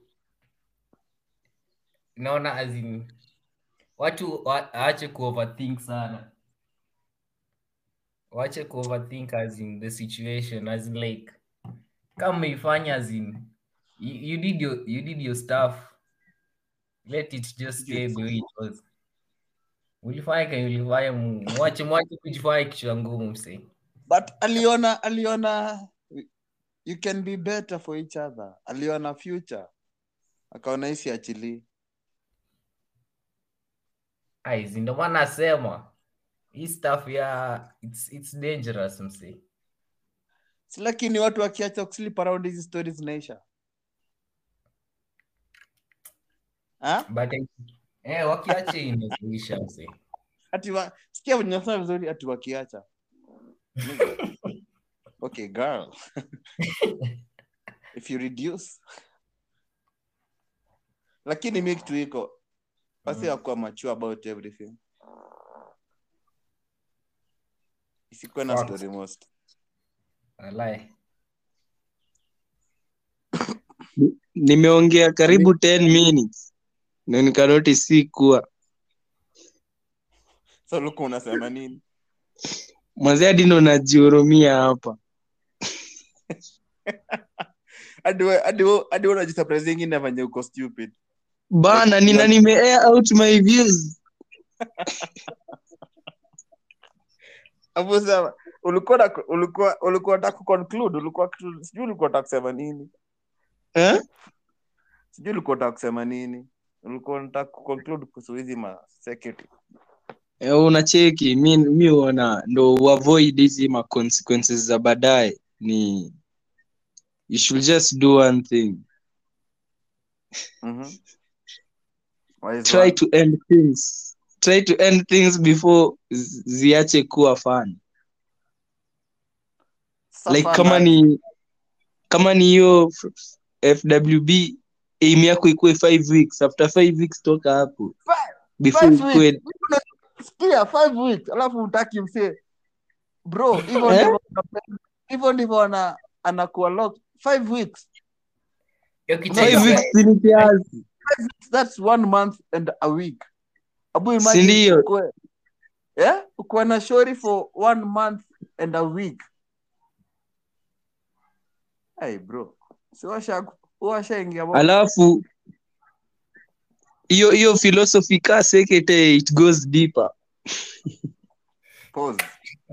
naona as in watu wa- waache kuoverthink sana waache kuoverthink as in the situation as in like kama umeifanya as in you, you did your you did your stuff let it just stay the way it was ulifanya kenye ulifanya mu- mwache mwache kujifanya kichwa ngumu msee but aliona aliona you can be better for each other aliona future akaona hisi achilii aizi ndo maana nasema hii stuff ya it's, it's dangerous msee si lakini watu wakiacha kusleep around hizi stories zinaisha Ha? but eh, wakiache inazuisha msee ati wa, sikia venye nasema vizuri ati wakiacha Nigga. okay girl if you reduce lakini mi kitu iko wasi Mm. wakuwa mature about everything isikuwe na Facts. story most Walai. nimeongea karibu 10 minutes na nikanoti si kuwa so luku unasema nini mwanzia hadi ndo najihurumia hapa hadi we- hadi we- hadi we unajisurprise ingine venye uko stupid bana nina nime air out my views Hapo sema ulikuwa na- ulikuwa ulikuwa unataka kuconclude ulikuwa kitu- sijui ulikuwa unataka kusema nini eh? sijui ulikuwa unataka kusema nini ulikuwa unataka kuconclude kuhusu hizi ma security Eh, unacheki mi mi huona ndo uavoid hizi ma consequences za baadaye ni you should just do one thing Mhm. Wise try one. to end things try to end things before zi- ziache kuwa fun Suffer like kama life. ni kama ni hiyo f- fwb aim yako ikuwe five weeks after five weeks toka hapo Five- before five ikuwe weeks. Sikia, five weeks alafu utaki msee bro hivyo Eh? ndivyo hivyo ndivyo ana anakuwa locked five weeks Hiyo kitu five ina- weeks ni kiasi that's one month and a week abu Si imagine ndio? ukue yeah ukuwe na shori for one month and a week hey bro si washa washaingia bo- alafu hiyo hiyo philosophy ka sekete it goes deeper pause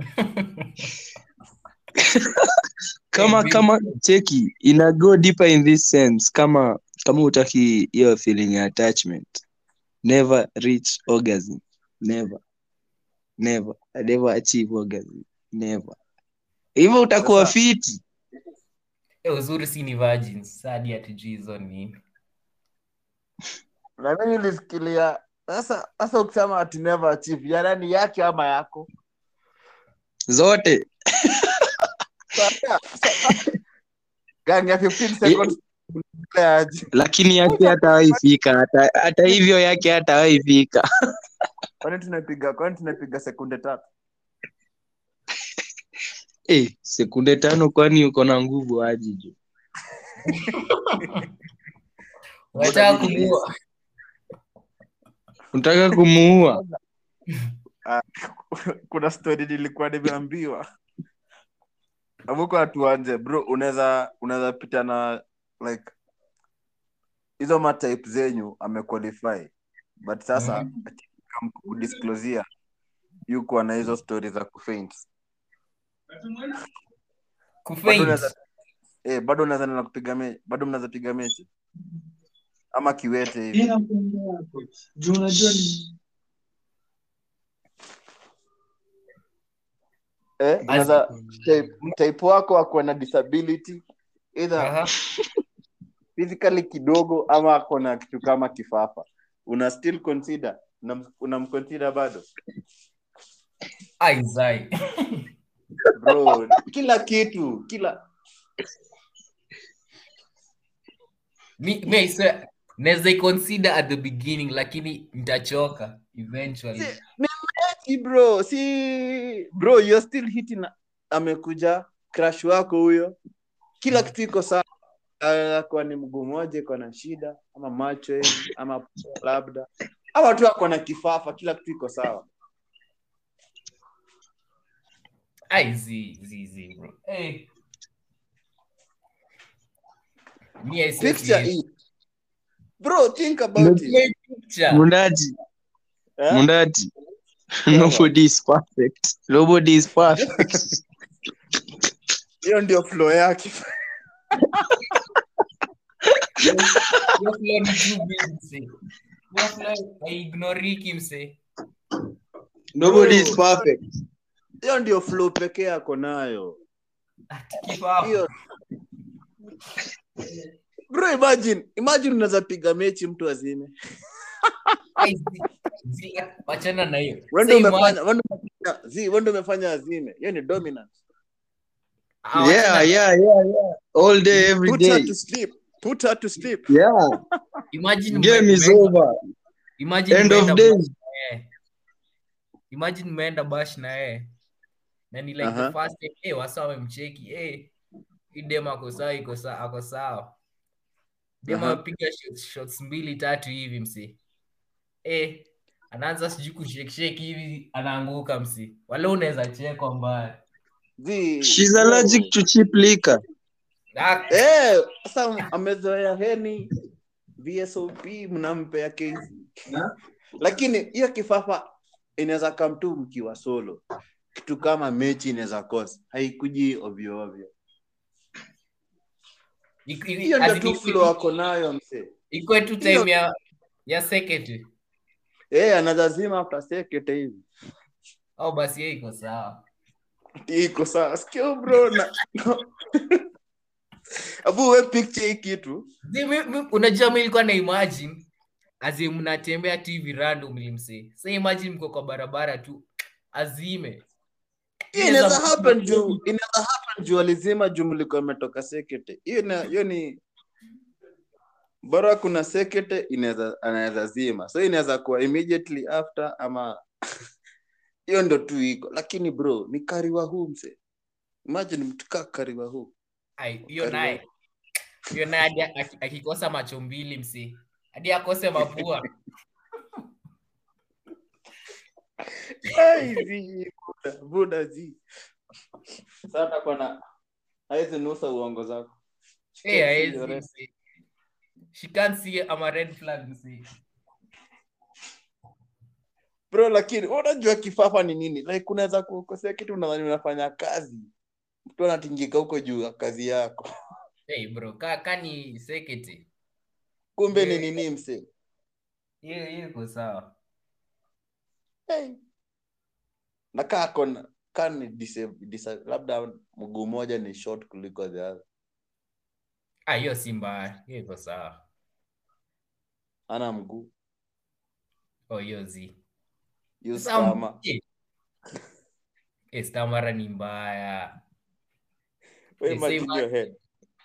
kama Hey, kama cheki ina go deeper in this sense kama kama utaki hiyo feeling ya attachment never reach orgasm never never I never achieve orgasm never hivyo utakuwa Sasa- fiti Eh, uzuri si ni virgins sadi hatujui hizo ni nini na mimi nilisikilia sasa sasa ukisema ati never achieve ya nani yake ama yako zote Sasa- sasa- gang ya 15 seconds aje lakini yake hatawaifika hata, hata hivyo yake hatawaifika kwani tunapiga kwani tunapiga sekunde tatu eh sekunde tano kwani uko na nguvu aje jo unataka kumuua unataka kumuua Ah, kuna story nilikuwa nimeambiwa avuko atuanje bro unaweza unaweza pita na like hizo matype zenyu amequalify but sasa mm kudisclosia yuko na hizo stori za kufaint bado Kufaint. unaweza eh, bado unaweza nena kupiga mechi bado mnaweza piga mechi ama kiwete hivi Inakwenda hapo. Juu unajua ni eh, unaweza type, type wako akuwe na disability either Aha. physically kidogo ama ako na kitu kama kifafa una still consider Unam- unamconsider bado Ai, zai. bro kila kitu kila Mi- mi I swear, naweza iconsider at the beginning lakini nitachoka eventually Si bro si bro you're still hitting amekuja crush wako huyo kila kitu iko sawa Ah, kwa ni mguu moja iko na shida ama macho hivi ama labda ama tu ako na kifafa kila kitu iko sawa Ai, zi, zi, zi, bro. Hey. Me, I swear to picture you. hii bro think about it Play picture. Mundaji, eh? Mundaji. Nobody is perfect. Nobody is perfect. hiyo ndio flow yake Your flow ni too big, msee. Your flow, haignoriki, msee. Nobody is perfect. hiyo ndio flow pekee ako nayo Ati kifafa. hiyo bro imagine imagine unaweza piga mechi mtu azime Ai, zi, zi, wachana na hiyo wende Say man, umefanya wende umefanya zi wende umefanya azime hiyo ni dominance ah, wachana- Yeah, yeah, yeah, yeah. All day, every put her day. to sleep put her to sleep Yeah. imagine Game ume- is umeenda- over. imagine End of umeenda days. bash na yeye. imagine umeenda bash na yeye na ni like Aha. the first time eh wasa wamemcheki eh hii dem ako sawa iko sawa ako sawa dem Aha. apiga shots, shots mbili tatu hivi msi eh anaanza sijui kusheksheki hivi anaanguka msi wale unaweza chekwa mbaya zi She's bro. allergic to cheap liquor. Ah, eh sasa amezoea heni vsop mnampea kesi lakini hiyo kifafa inaweza kam tu mkiwa solo kitu kama mechi inaweza kosa haikuji ovyo ovyo iko- iko- hiyo as ndio in tu iko- flow ako nayo msee iko tu time ya ya second eh anazazima after second hivi au basi yeye iko sawa iko sawa sikio bro na abu we picture hii kitu Zi- mi- mi- unajua mi ilikuwa na imagine azi mnatembea tu hivi random mse sa imagine mko kwa barabara tu azime hiyo inaweza happen juu inaweza happen juu alizima juu mlikuwa imetoka sekete hiyo na hiyo ni bora kuna sekete inaweza anaweza zima so inaweza kuwa immediately after ama hiyo ndo tu iko lakini bro ni kariwa huu mse imagine mtu kaa kariwa huu Ai, hiyo naye hiyo naye hadi aki- akikosa macho mbili mse hadi akose mapua Ai, zi, buda, buda zi sasa takuwa na haizi nusa uongo zako Eh, haezi, Your rest. mse. she can't see ama red flag mse bro lakini unajua kifafa ni nini like unaweza kukosea kitu unadhani unafanya kazi mtu anatingika huko juu ya kazi yako hey bro ka, ka ni sekete kumbe ni Yeah. nini mse hiyo hiyo iko sawa hey. na kaa kona kaa ni disa- disa- labda mguu moja ni short kuliko the other ah hiyo si mbaya hiyo iko sawa ana mguu oh hiyo zi use Sasa, kama eh, eh, stamara ni mbaya we They say imagine your head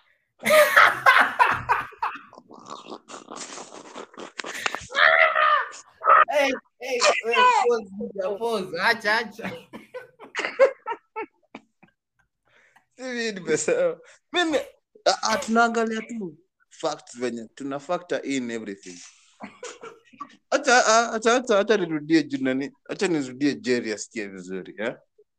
Hey, hey, hey, pause, nigga, pause. Acha, acha. Hivi nimesema mimi ah, ah, tunaangalia tu facts venye tuna factor in everything acha acha a- acha acha acha nirudie juu nani acha nirudie Jerry asikie vizuri eh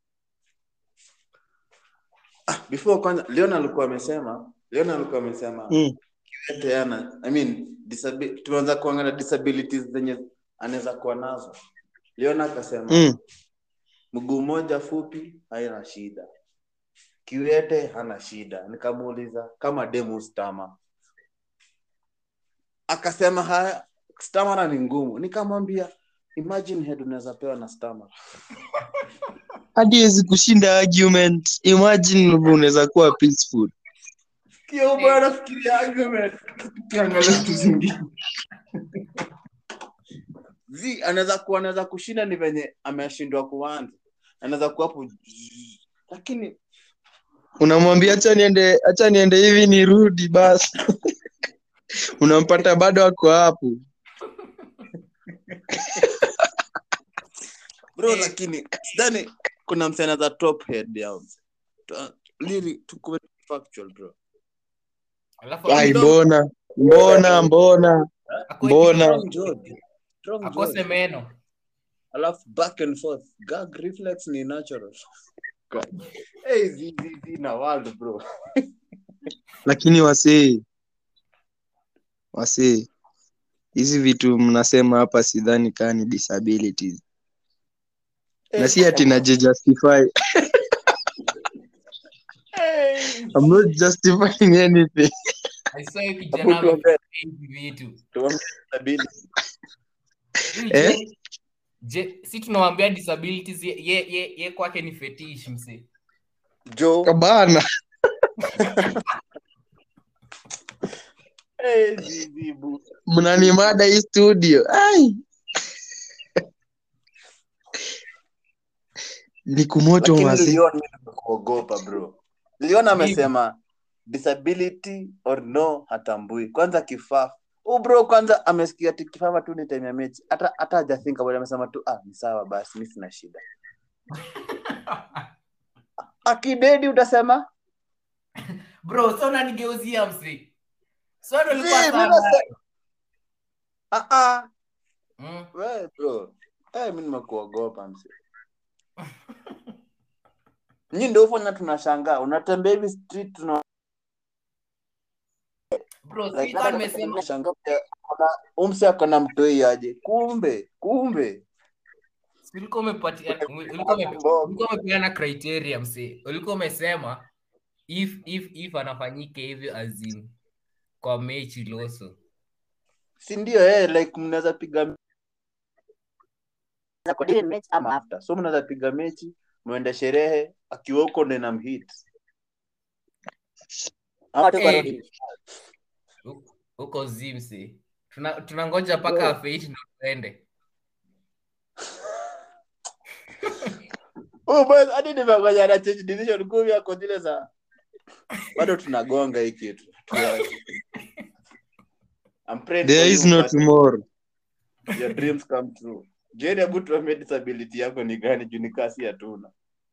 ah, before kwanza Leon alikuwa amesema Leon alikuwa amesema Mm. kiwete ana I mean disabi- tumeanza kuangalia disabilities zenye anaweza kuwa nazo Leon akasema Mm. mguu mmoja fupi haina shida kiwete hana shida nikamuuliza kama demu stama akasema haya stamina ni ngumu nikamwambia imagine head unaweza pewa na stamina hadi hezi kushinda argument imagine unaweza kuwa peaceful kio bwana fikiria argument tukiangalia vitu zingine zi anaweza kuwa anaweza kushinda ni venye ameshindwa kuanza anaweza kuwa hapo lakini unamwambia hacha niende hacha niende hivi nirudi basi unampata bado ako hapo bro lakini sidhani kuna msana za top head yao Tu- lili tukuwe factual bro alafu ai mbona mbona mbona akue mbona? kidogo, strong jaw strong akose jaw meno alafu back and forth gag reflex ni natural hey zi zi zi na world bro lakini wasee wasee hizi vitu mnasema hapa sidhani kaa ni disabilities na si ati najijustify Hey, I'm not justifying anything I saw you hapo kijana tuombe hivi vitu tuombe disability Eh? Je- je si tunawambia disabilities ye, ye, ye, ye kwake ni fetish mse Joe bana hey zi zi bu mnanimada hii studio ai ni kumoto lakini wasi Leon mimi nimekuogopa bro Leon amesema disability or no hatambui kwanza kifaa oh bro kwanza amesikia ati kifaa tu ni time ya mechi hata hata hajathink about it, amesema tu ah ni sawa basi mimi sina shida akidedi utasema bro so unanigeuzia mse so ndo Zii, ulikuwa mimi sawa. nase- ah ah Mm. we bro eh mimi nimekuogopa msi nyi ndio ufanya tunashangaa unatembea hivi street tuna bro like, sikuwa hata nimesema tunashangaa pia, kuna- umse akona mtoi aje kumbe kumbe si ulikuwa umepatia ulikuwa ume- Mbogo. ulikuwa umepeana criteria mse ulikuwa umesema if if if anafanyike hivyo azin kwa mechi loso si ndio eh, like mnaweza piga kwa ile mechi ama after so mnaweza piga mechi mwende sherehe akiwa huko ndo na mhit ama tu kwa Eh. road. huko zimse tuna tunangoja mpaka Bro. afeit ndo tuende oh boys hadi nimegoja na change decision kumi yako zile za bado tunagonga hii kitu I'm praying there for is you, no but tomorrow your dreams come true Jerry, hebu tuambie disability yako ni gani juu ni kasi hatuna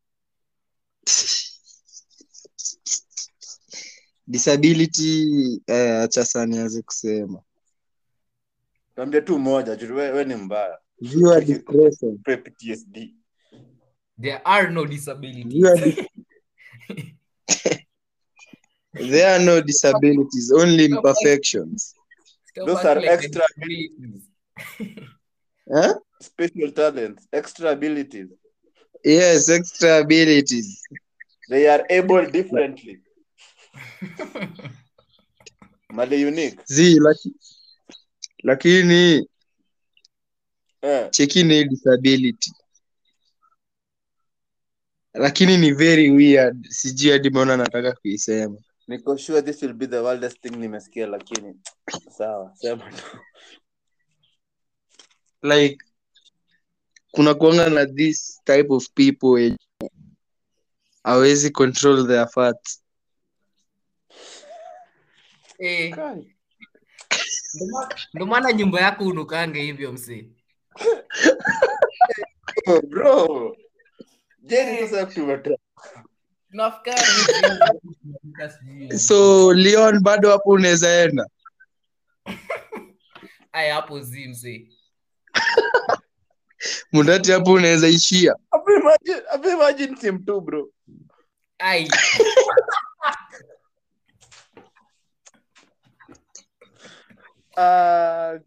disability eh, acha sana nianze kusema tuambie tu moja juu we, we ni mbaya viewer discretion Pre PTSD there are no disabilities viewer dis- there are no disabilities only imperfections Stop Those acting are like the extra- disabilities. huh? special talents extra abilities yes extra abilities they are able differently mali unique zi laki, lakini eh. chekini disability lakini ni very weird sijui hadi mbona nataka kuisema niko sure this will be the wildest thing nimesikia lakini sawa sema tu like kuna kuanga na this type of people wenye hawezi control their fats Eh, Kai. ndo ma- ndo maana nyumba yako unukange hivyo msee Oh, bro jeri sasa tumetoa tunafikari hivi, sijui. so leon bado hapo unaweza enda aya hapo zi msee mundati hapo unaweza ishia Hapo imagine, hapo imagine sim tu bro. ai Ah,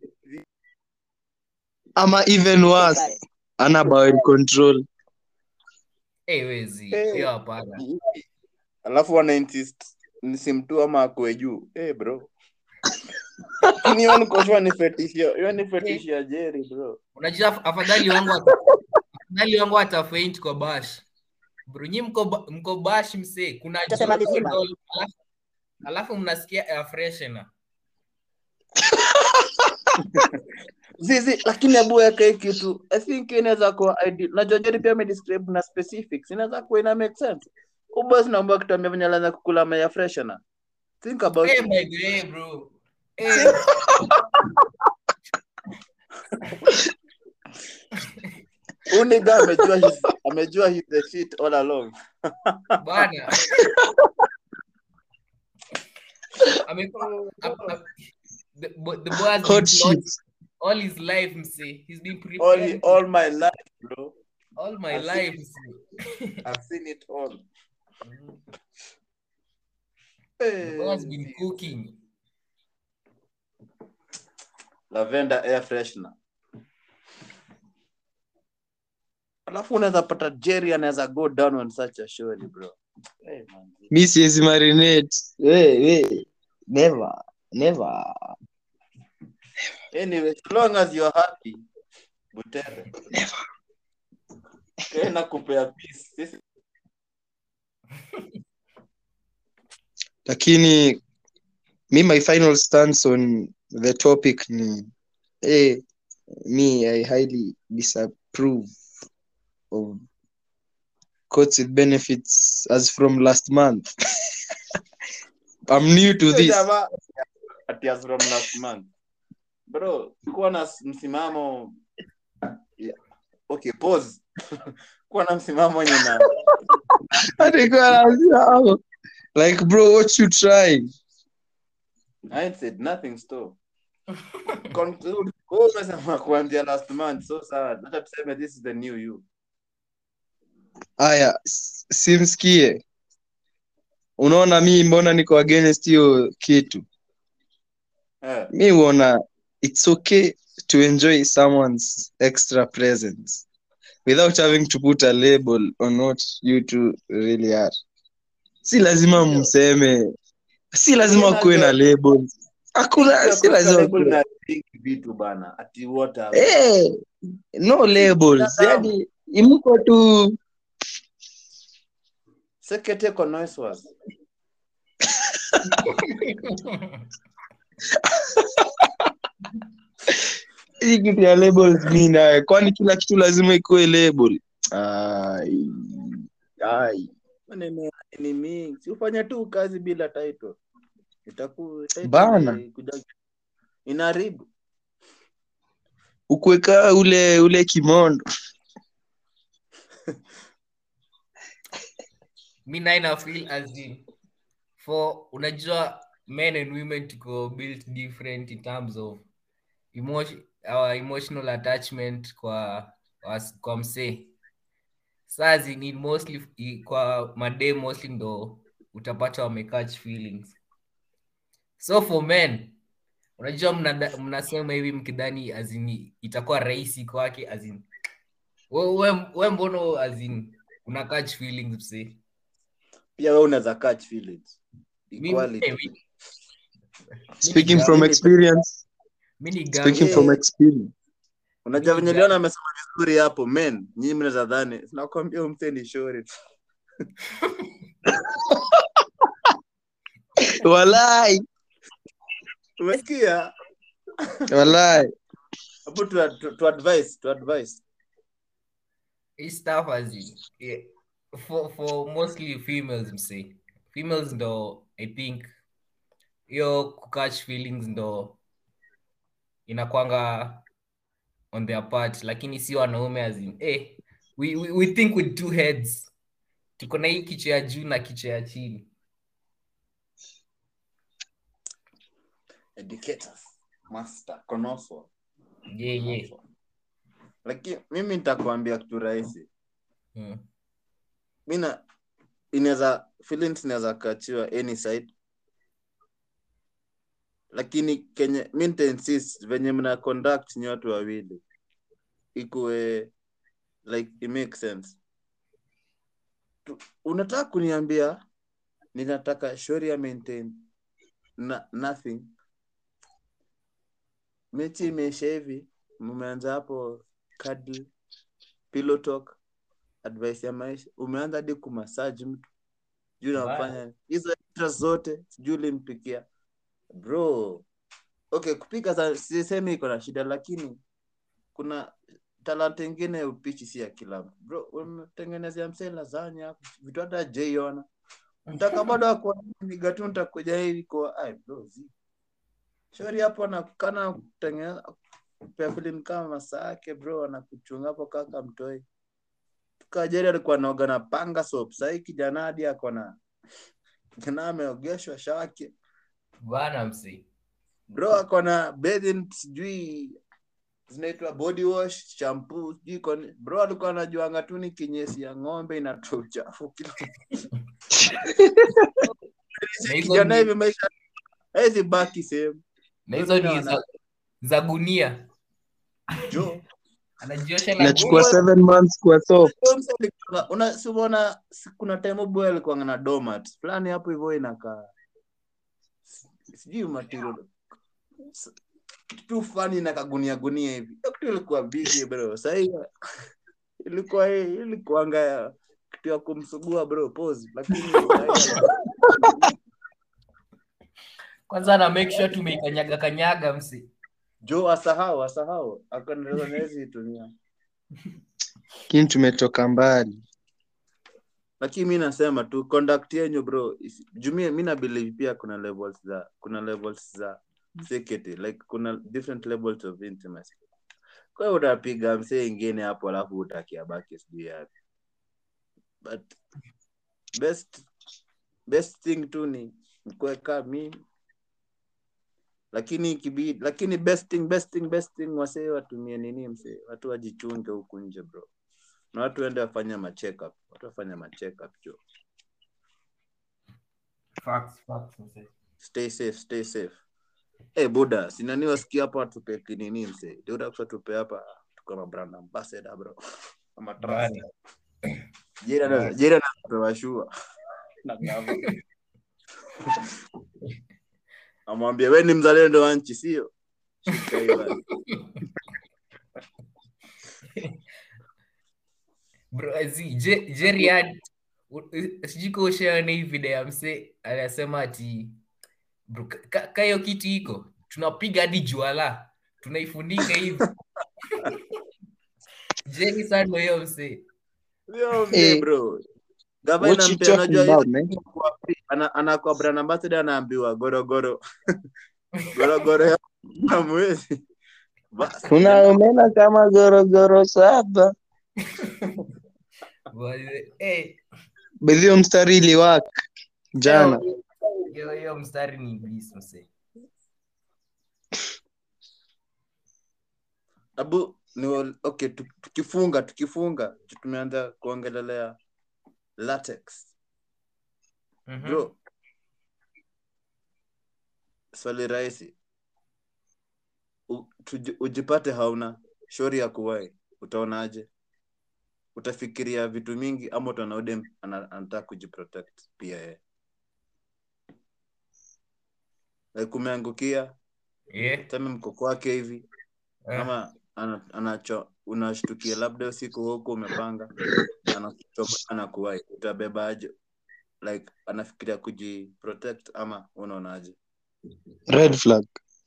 ama even worse ana bowel control eh, wezi Eh. hiyo hapana alafu wana insist ni sim tu ama akue juu. Eh bro. Lakini hiyo niko sure ni fetish ya- hiyo ni fetish ya Jerry bro. unajua af- afadhali wangu ata- afadhali wangu atafaint kwa bash bro nyi mko ba- mko bash msee kuna Utasema joto vizima. alafu- alafu mnasikia air freshener Zizi, lakini hebu weka hii kitu. I think inaweza kuwa ideal. Najua Jerry pia amedescribe na specifics. Inaweza kuwa ina make sense. Ubos naomba kutuambia venye alianza kukula maya freshener. Think about Eh, it. by the way, bro Eh, Huyu nigga amejua his, amejua his the shit all along. bana Amekuwa- ap- ap- the bo- the boy has been hot shit plotting all his life msee he's been All, preparing all my life, bro. all my I've seen- life msee. I've seen it all. the boy has been Hey, cooking lavender air freshener. Alafu unaweza pata Jerry anaweza go down on such a show bro. Hey, man. mi siwezi marinate we, we. never never Anyway, as long as you're happy, Butere. Kena kupea peace. Sisi lakini mi my final stance on the topic ni eh, me i highly disapprove of coats with benefits as from last month i'm new to this Jamaa, ati as from last month. Bro, kuwa na s- msimamo Yeah. Okay, pause. kuwa na msimamo yenye na Alikuwa anasema, like bro what you trying I ain't said nothing store. Conclude. Wewe umesema kuanzia last month so sawa. Acha tuseme this is the new you. aya s- simsikie unaona mi mbona niko against hiyo kitu Eh. mi huona it's okay to enjoy someone's extra presence without having to put a label on what you two really are si lazima Ndio. mseme si lazima Lakini kuwe na najua- labels hakuna si lazima Label kuwe na think vitu bana. Ati what are Eh, no labels Binadamu. yani imko tu Sekete kwa noise was. hii kitu ya labels mi naye kwani kila kitu lazima ikuwe label ai ai Maneno ya ni mingi. Si ufanye tu kazi bila title. Itaku title Bana. ni kuja- Inaharibu. ukuweka ule ule kimondo mi naye na feel as in for unajua men and women tuko built different in terms of emotion, our emotional attachment kwa was- kwa msee saa zini mostly i- kwa madem mostly ndo utapata wamecatch feelings so for men unajua mnada- mnasema hivi mkidhani azini itakuwa rahisi kwake azin we, we, we mbono azin una catch feelings msee Pia wewe unaweza catch feelings. Mimi- Equality. eh, mi- speaking from Mimi- experience mi ni speaking gang- from experience Unajua Mimi venye ga- Leon amesema vizuri hapo men, nyinyi mnaweza dhani nakwambia huyu msee ni shori. walai Umesikia? walai Hapo tu, tu, tu advice, tu advice. hii stuff as in, yeah, for, for mostly females msee females ndo i think hiyo kukatch feelings ndo inakwanga on their part lakini si wanaume as in, eh, we, we, we think with two heads tuko na hii kichwa ya juu na kichwa ya chini Educators, master, connoisseur. yeah, yeah. lakini mimi nitakwambia kitu rahisi Mm. mi na inaweza feelings inaweza kachiwa any side lakini kenye mi nitainsist venye mna conduct ni watu wawili ikuwe like it makes sense Tu- unataka kuniambia ninataka shori ya maintain na, nothing mechi imeisha hivi mmeanza hapo cuddle, pillow talk advice ya maisha umeanza hadi kumasaji mtu sijui Bana. unafanya hizo extra zote sijui ulimpikia bro okay kupika sa- sisemi iko na shida lakini kuna talanta ingine ya upichi si ya kila mtu bro umetengenezea msee lazanya hapo vitu hata jaiona mtaka bado akuaniga tu ntakuja hivi kwa ai bro zi shori hapo anakana kutengeneza kupea filim kama masaa yake bro anakuchunga hapo kaka mtoi tukajeri alikuwa naoga na panga soap sahii kijana hadi ako na kijana ameogeshwa shake bana msi bro ako na bathing sijui zinaitwa body wash shampoo sijui iko ni- bro alikuwa anajuanga tu ni kinyesi ya ng'ombe inatoa uchafu kila Na hizo kijana ni- hivi maisha hawezi baki sehemu na hizo ni za, za gunia jo anajiosha na nachukua Wewe- seven months kwa soap Huyo msee alikuwa- una si umeona si- kuna time boy alikuwa na domat fulani hapo hivyo inakaa si- sijui material S- kitu tu fani inakaa gunia gunia hivi Hiyo kitu ilikuwa bigi bro sahii ilikuwa hii ilikuanga ya kitu ya kumsugua bro pose lakini sahii- kwanza na make sure tumeikanyaga kanyaga msi jo asahau asahau akanawezi itumia lakini tumetoka mbali lakini mi nasema tu conduct yenyu bro is- jumia mi na believe pia kuna levels za kuna levels za security like kuna different levels of intimacy kwa hiyo utapiga msee ingine hapo alafu utakia baki sijui yapi but best best thing tu ni kuweka mimi lakini ikibidi lakini best thing best thing best thing wasee watumie nini msee watu wajichunge huku nje bro na watu waende wafanya machekup watu wafanya machekup jo facts facts msi stay safe stay safe hey, buda sinani wasikia hapa tupe kinini mse deutakusa tupe hapa tuko na brand ambassador bro ama trust Bana. jera jera napewa shua na gava amwambia we ni mzalendo wa nchi sio Shika hiyo basi. bro zi Je- jerry had sijui ka ushaona hii video ya mse anasema ati bro ka- ka ka hiyo kitu iko tunapiga hadi juala tunaifunika hivi jerry sana hiyo mse Sio mzee, Eh, bro gava what you inampea talking unajua hiyo about man kwa free. Ana- anakuwa brand ambassador anaambiwa gorogoro gorogoro ya ya mwezi basi kuna umena kama gorogoro saba But, eh, bedhio mstari iliwak jana hiyo hiyo mstari ni iblis mse abu ni wal- okay tu- tukifunga tukifunga tumeanza kuongelelea latex Mhm. bro swali rahisi U- tuji- ujipate hauna shori ya kuwai utaonaje utafikiria vitu mingi ama utaona udem ana- anataka kujiprotect pia yeye like umeangukia Yeah. tame mko kwake hivi Eh. ama ana- anacho unashtukia labda usiku huku umepanga anakuchoma anakuwai utabebaje like anafikiria kujiprotect ama unaonaje red flag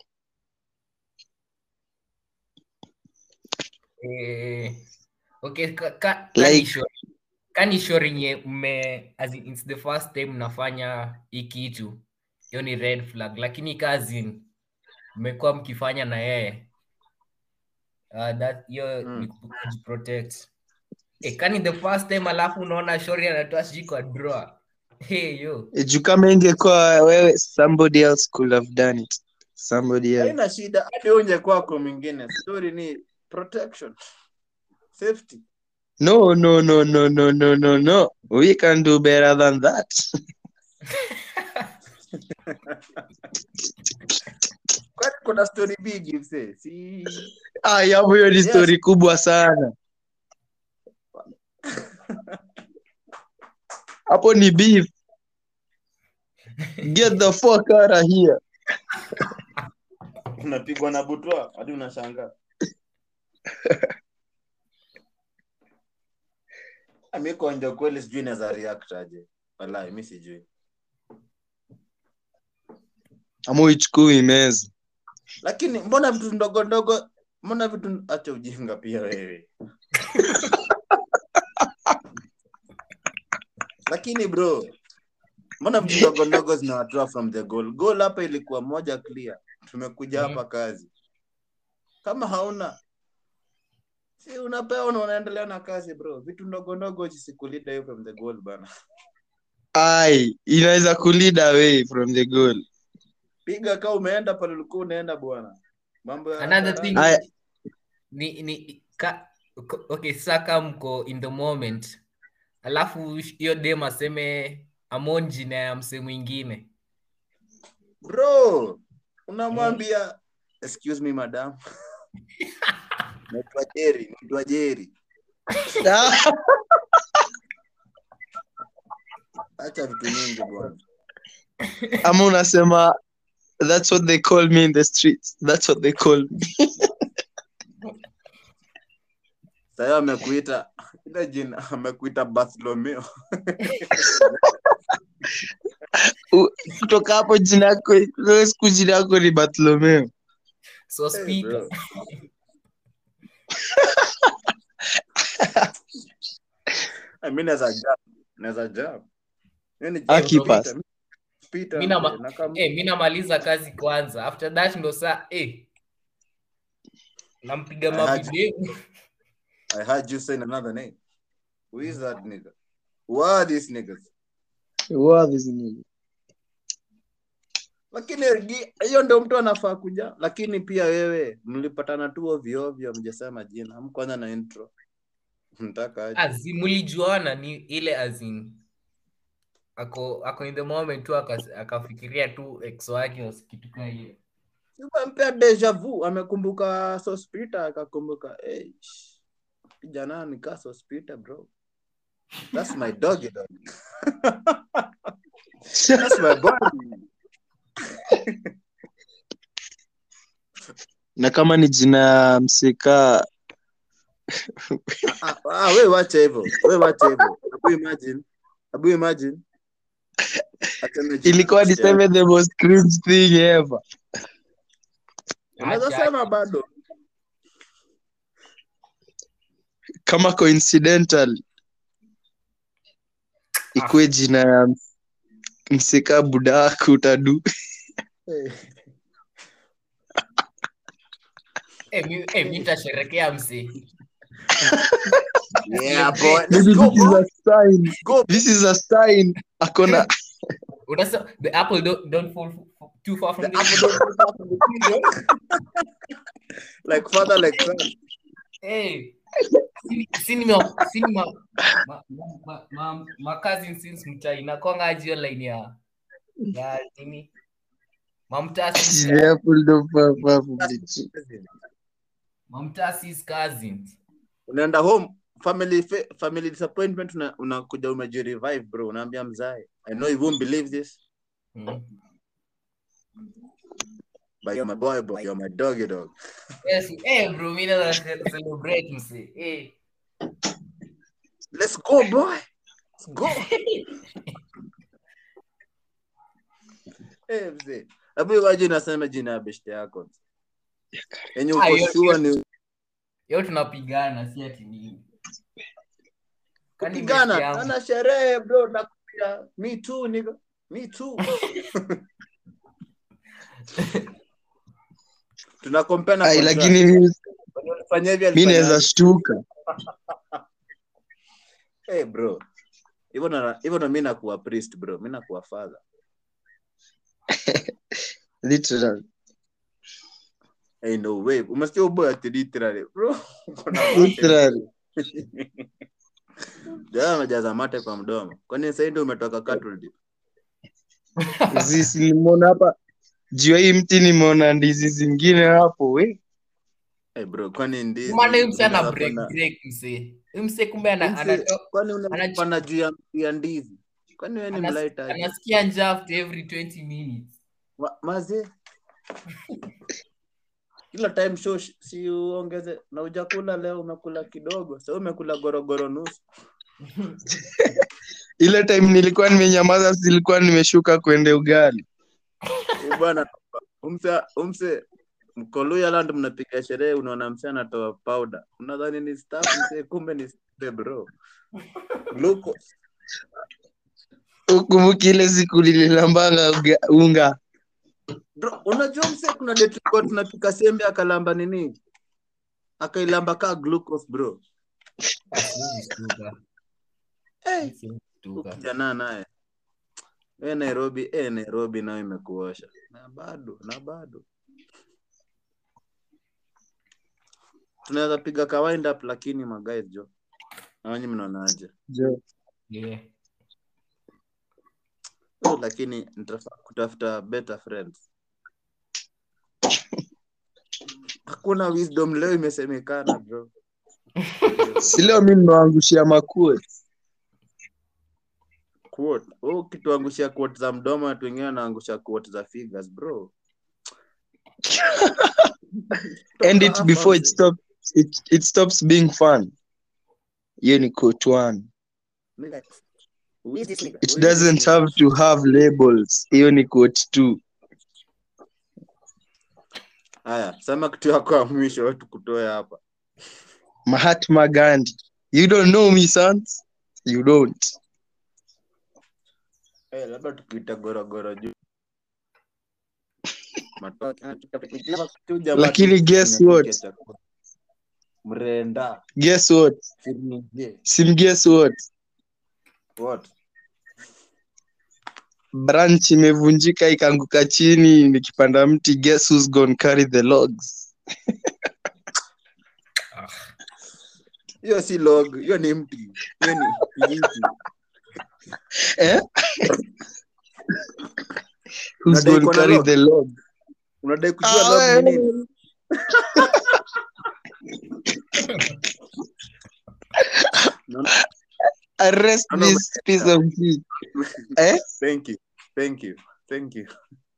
Eh, okay ka, ka, Like- kani shori kani shori nye mme as in, it's the first time mnafanya hii kitu hiyo ni red flag lakini kazi mmekuwa mkifanya na yeye uh, that hiyo Mm. ni ku- kujiprotect eh, kani the first time alafu unaona shori anatoa sijui kwa draw hey yo juu kama ingekuwa wewe somebody else could have done it somebody else haina shida hadi unje kwako mwingine story ni protection safety No, no, no, no, no, no, no, no. We can do better than that. kwani kuna story big mse si Ah, hapo hiyo ni Yes. story kubwa sana. Hapo ni beef. Get the fuck out of here. unapigwa na butwa hadi unashangaa mi konja kweli sijui naweza react aje walai mi sijui Ama uichukui meza. lakini mbona vitu ndogo ndogo mbona vitu acha ujinga pia wewe lakini bro mbona vitu ndogo ndogo zinawatoa from the goal goal hapa ilikuwa moja clear tumekuja hapa kazi kama hauna si unapewa na unaendelea na kazi bro vitu ndogo ndogo jisikulida hiyo from the goal bana Ai, inaweza kulead away from the goal. piga kaa umeenda pale ulikuwa unaenda bwana mambo ya Another thing- Aya, ni ni ka, ko- okay saka mko in the moment alafu hiyo dem aseme amon jina ya mse mwingine bro unamwambia excuse me madam naitwa jeri naitwa jeri acha vitu mingi bwana ama unasema that's what they call me in the streets. That's what they call me. sahiyo amekuita ile jina amekuita bartholomeo U- Kutoka hapo jina yako, leo siku jina yako ni Bartolomeo. so Hey, speaker bro. I mean, naweza jump. naweza jump. Mimi ni Ah, jump keepers. Peter. Peter, Mi nama- mzee, na kama- eh, mi namaliza kazi kwanza after that ndo saa eh, nampiga I had- mavideo I heard you saying another name. Who is that nigga? Who are these niggas? Wow, this nigga. lakini gi- hiyo ndio mtu anafaa kuja lakini pia wewe mlipatana tu ovyo ovyo mjasema jina mkwanza na intro mtaka aje Azi, mlijuana ni ile azin ako ako in the moment tu akas- akafikiria tu ex wake au kitu kaa hiyo mpea deja vu amekumbuka sospita akakumbuka hey, sh- kijana nikaa sospita bro that's my dog dog that's my boy na kama ni jina ya msika ah, ah, we wache hivyo we wache hivyo abu imagine abu imagine Aseme jina ilikuwa ya- niseme the most cringe thing ever unaweza Acha- sema bado kama coincidental ikuwe jina ya ms- msika budaku utadu hey. eh, mi, eh, mi nitasherekea mse yeah boy let's Maybe go this is bro a sign go this is a sign akona unasema the apple don't, don't fall f- too far from The the apple don't fall far from the tree, yo. like father, like son. Eh, si- si nime- si nime- ma- ma- ma- ma- ma cousin since mtaa inakwanga aje hiyo line ya ya nini mamtasi Apple don't fall far from the tree. mamtasi's cousins Unaenda home family fa- family disappointment una- unakuja umejirevive bro unaambia mzae I know you won't believe this mm. but you're my boy boy you're my doggy dog yes eh bro mimi na celebrate mse eh let's go boy let's go eh mzee hebu iwaje unasema jina ya beshte yako yenye Ah, uko hiyo- sure ni yo tunapigana si ati nini Kwani besti kupigana yangu? ana sherehe bro nakuambia me too nigga me too tunakompea na Ai, contract. lakini mi- Wenye walifanya hivi mi walifanya naweza aje? shtuka Eh, bro hivyo na hivyo na mimi nakuwa priest bro mimi nakuwa father literally hey, no way umesikia uboy ati literally bro Uko na literally jana amejaza mate kwa mdomo kwani sahii ndio umetoka cattle dip? Zisi nimeona hapa juu ya hii mti nimeona ndizi zingine hapo we Eh, bro kwani ndizi maana huyu mse ana unaweza break panda- break mse huyu mse kumbe ana- Mse, anato- kwani anach- unapanda juu ya ya ndizi kwani wewe ni anas- mlaita aje? anasikia njaa after every 20 minutes Ma- maze kila time show sh- si uongeze na ujakula leo umekula kidogo sa umekula gorogoro nusu ile time nilikuwa nimenyamaza zilikuwa nimeshuka kwende ugali Eh, bwana umse umse mkoluya land mnapiga sherehe unaona mse anatoa powder unadhani ni staff mse kumbe ni staff, bro glucose ukumbuki ile siku nililambanga uga- unga bro unajua mse kuna date tulikuwa tunapika sembe akalamba nini akailamba kaa glucose bro Siwezi shtuka. hey. Siwezi shtuka. kijana naye e nairobi e nairobi nayo imekuosha na bado na bado tunaweza piga ka wind up lakini magays jo nawanyi mnaonaje Jo. Yeah. Eh, lakini nitafaa kutafuta better friends hakuna wisdom leo imesemekana bro si leo mi nimewangushia makue quote oh, ukituangushia quote za mdomo watu wengine wanaangusha quote za figures bro end Toka it hapa before it mzee. stops it, it stops being fun hiyo ni quote one Nigga, who is this nigga? it Who is this doesn't nigga? have to have labels hiyo ni quote two haya sema kitu yako ya mwisho wetu kutoe hapa mahatma gandhi you don't know me sons you don't Eh, labda tukiita gorogoro juu Matoke. Tu jamaa Lakini tu guess tunapikia what? chakula. mrenda guess what Firmije. sim guess what What? branch imevunjika ikaanguka chini nikipanda mti guess who's gonna carry the logs Ah, hiyo si log hiyo ni mti hiyo ni kijiti eh? who's Unadai gonna iko na carry log? the log unadai kujua log ni nini No, arrest No, no, this piece of shit eh? thank you thank you thank you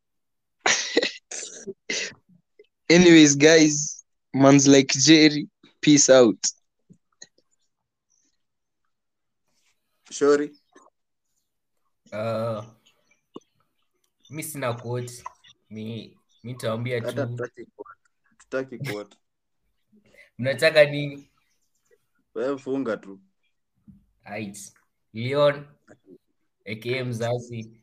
anyways guys man's like jerry peace out shori uh, mi sina quote mi mi nitawambia hata tu tutaki quote. tutaki quote. mnataka nini wewe funga tu Aight. leon aka mzazi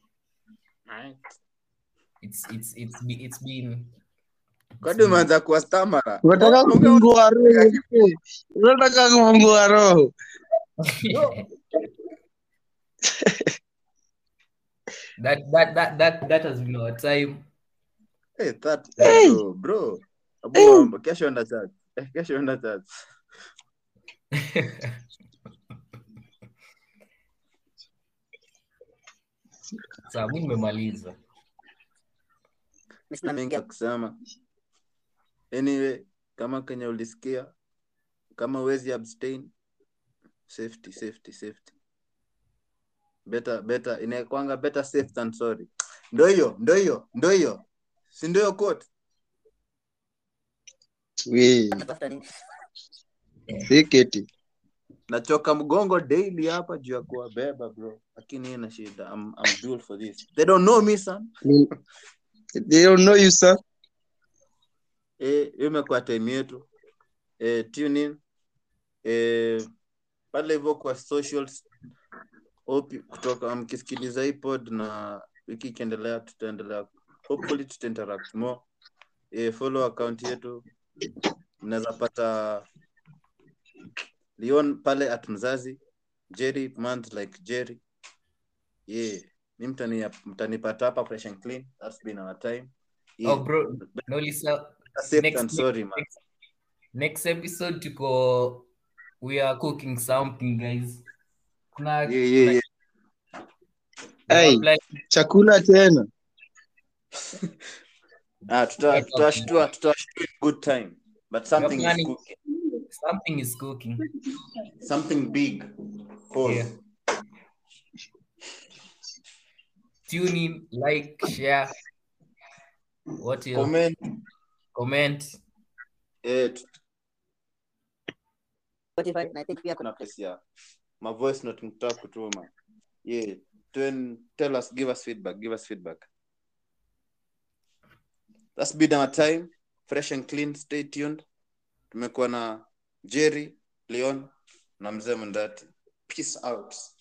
it's, it's, it's, be- it's been it's kwani been- umeanza kuwa stamara unataka kufungua roho eh? unataka kufungua roho that, that, that, that, that has been our time Hey, that, Hey. bro, bro. Abu, um, kesho enda church. Eh, kesho enda church. saa mi nimemaliza Sina mengi ya kusema. Anyway, kama kenye ulisikia, kama uwezi abstain, safety, safety, safety. Better, better, inakwanga better safe than sorry. Ndo hiyo, ndo hiyo, ndo hiyo. Si ndo hiyo quote? we siketi Nachoka mgongo daily hapa juu ya kuwabeba bro. Lakini ina shida. I'm, I'm built for this. They don't know me, son. they don't know you sir eh, hiyo imekuwa time yetu eh, tune in eh, pale hivyo kwa socials hope kutoka mkisikiliza hii pod na wiki ikiendelea tutaendelea hopefully tutainteract more eh, follow account yetu mnaweza pata Leon pale at mzazi Jerry month like Jerry yeah mi mtani mtanipata hapa fresh and clean that's been our time oh bro no lisa safe next and week- sorry man next, next episode tuko we are cooking something guys kuna yeah, yeah, yeah. Hey. apply- chakula tena Ah, tuta- tutashtua tutashtua in good time but something is planning- cooking something is cooking something big Pause. Yeah. tune in like share what else? comment comment eh, tu- Spotify na I think pia kuna pesi ya ma voice note mtaka kutuma yeah Twen, tell us give us feedback give us feedback that's been our time fresh and clean stay tuned tumekuwa na jerry leon na mzee mndati peace out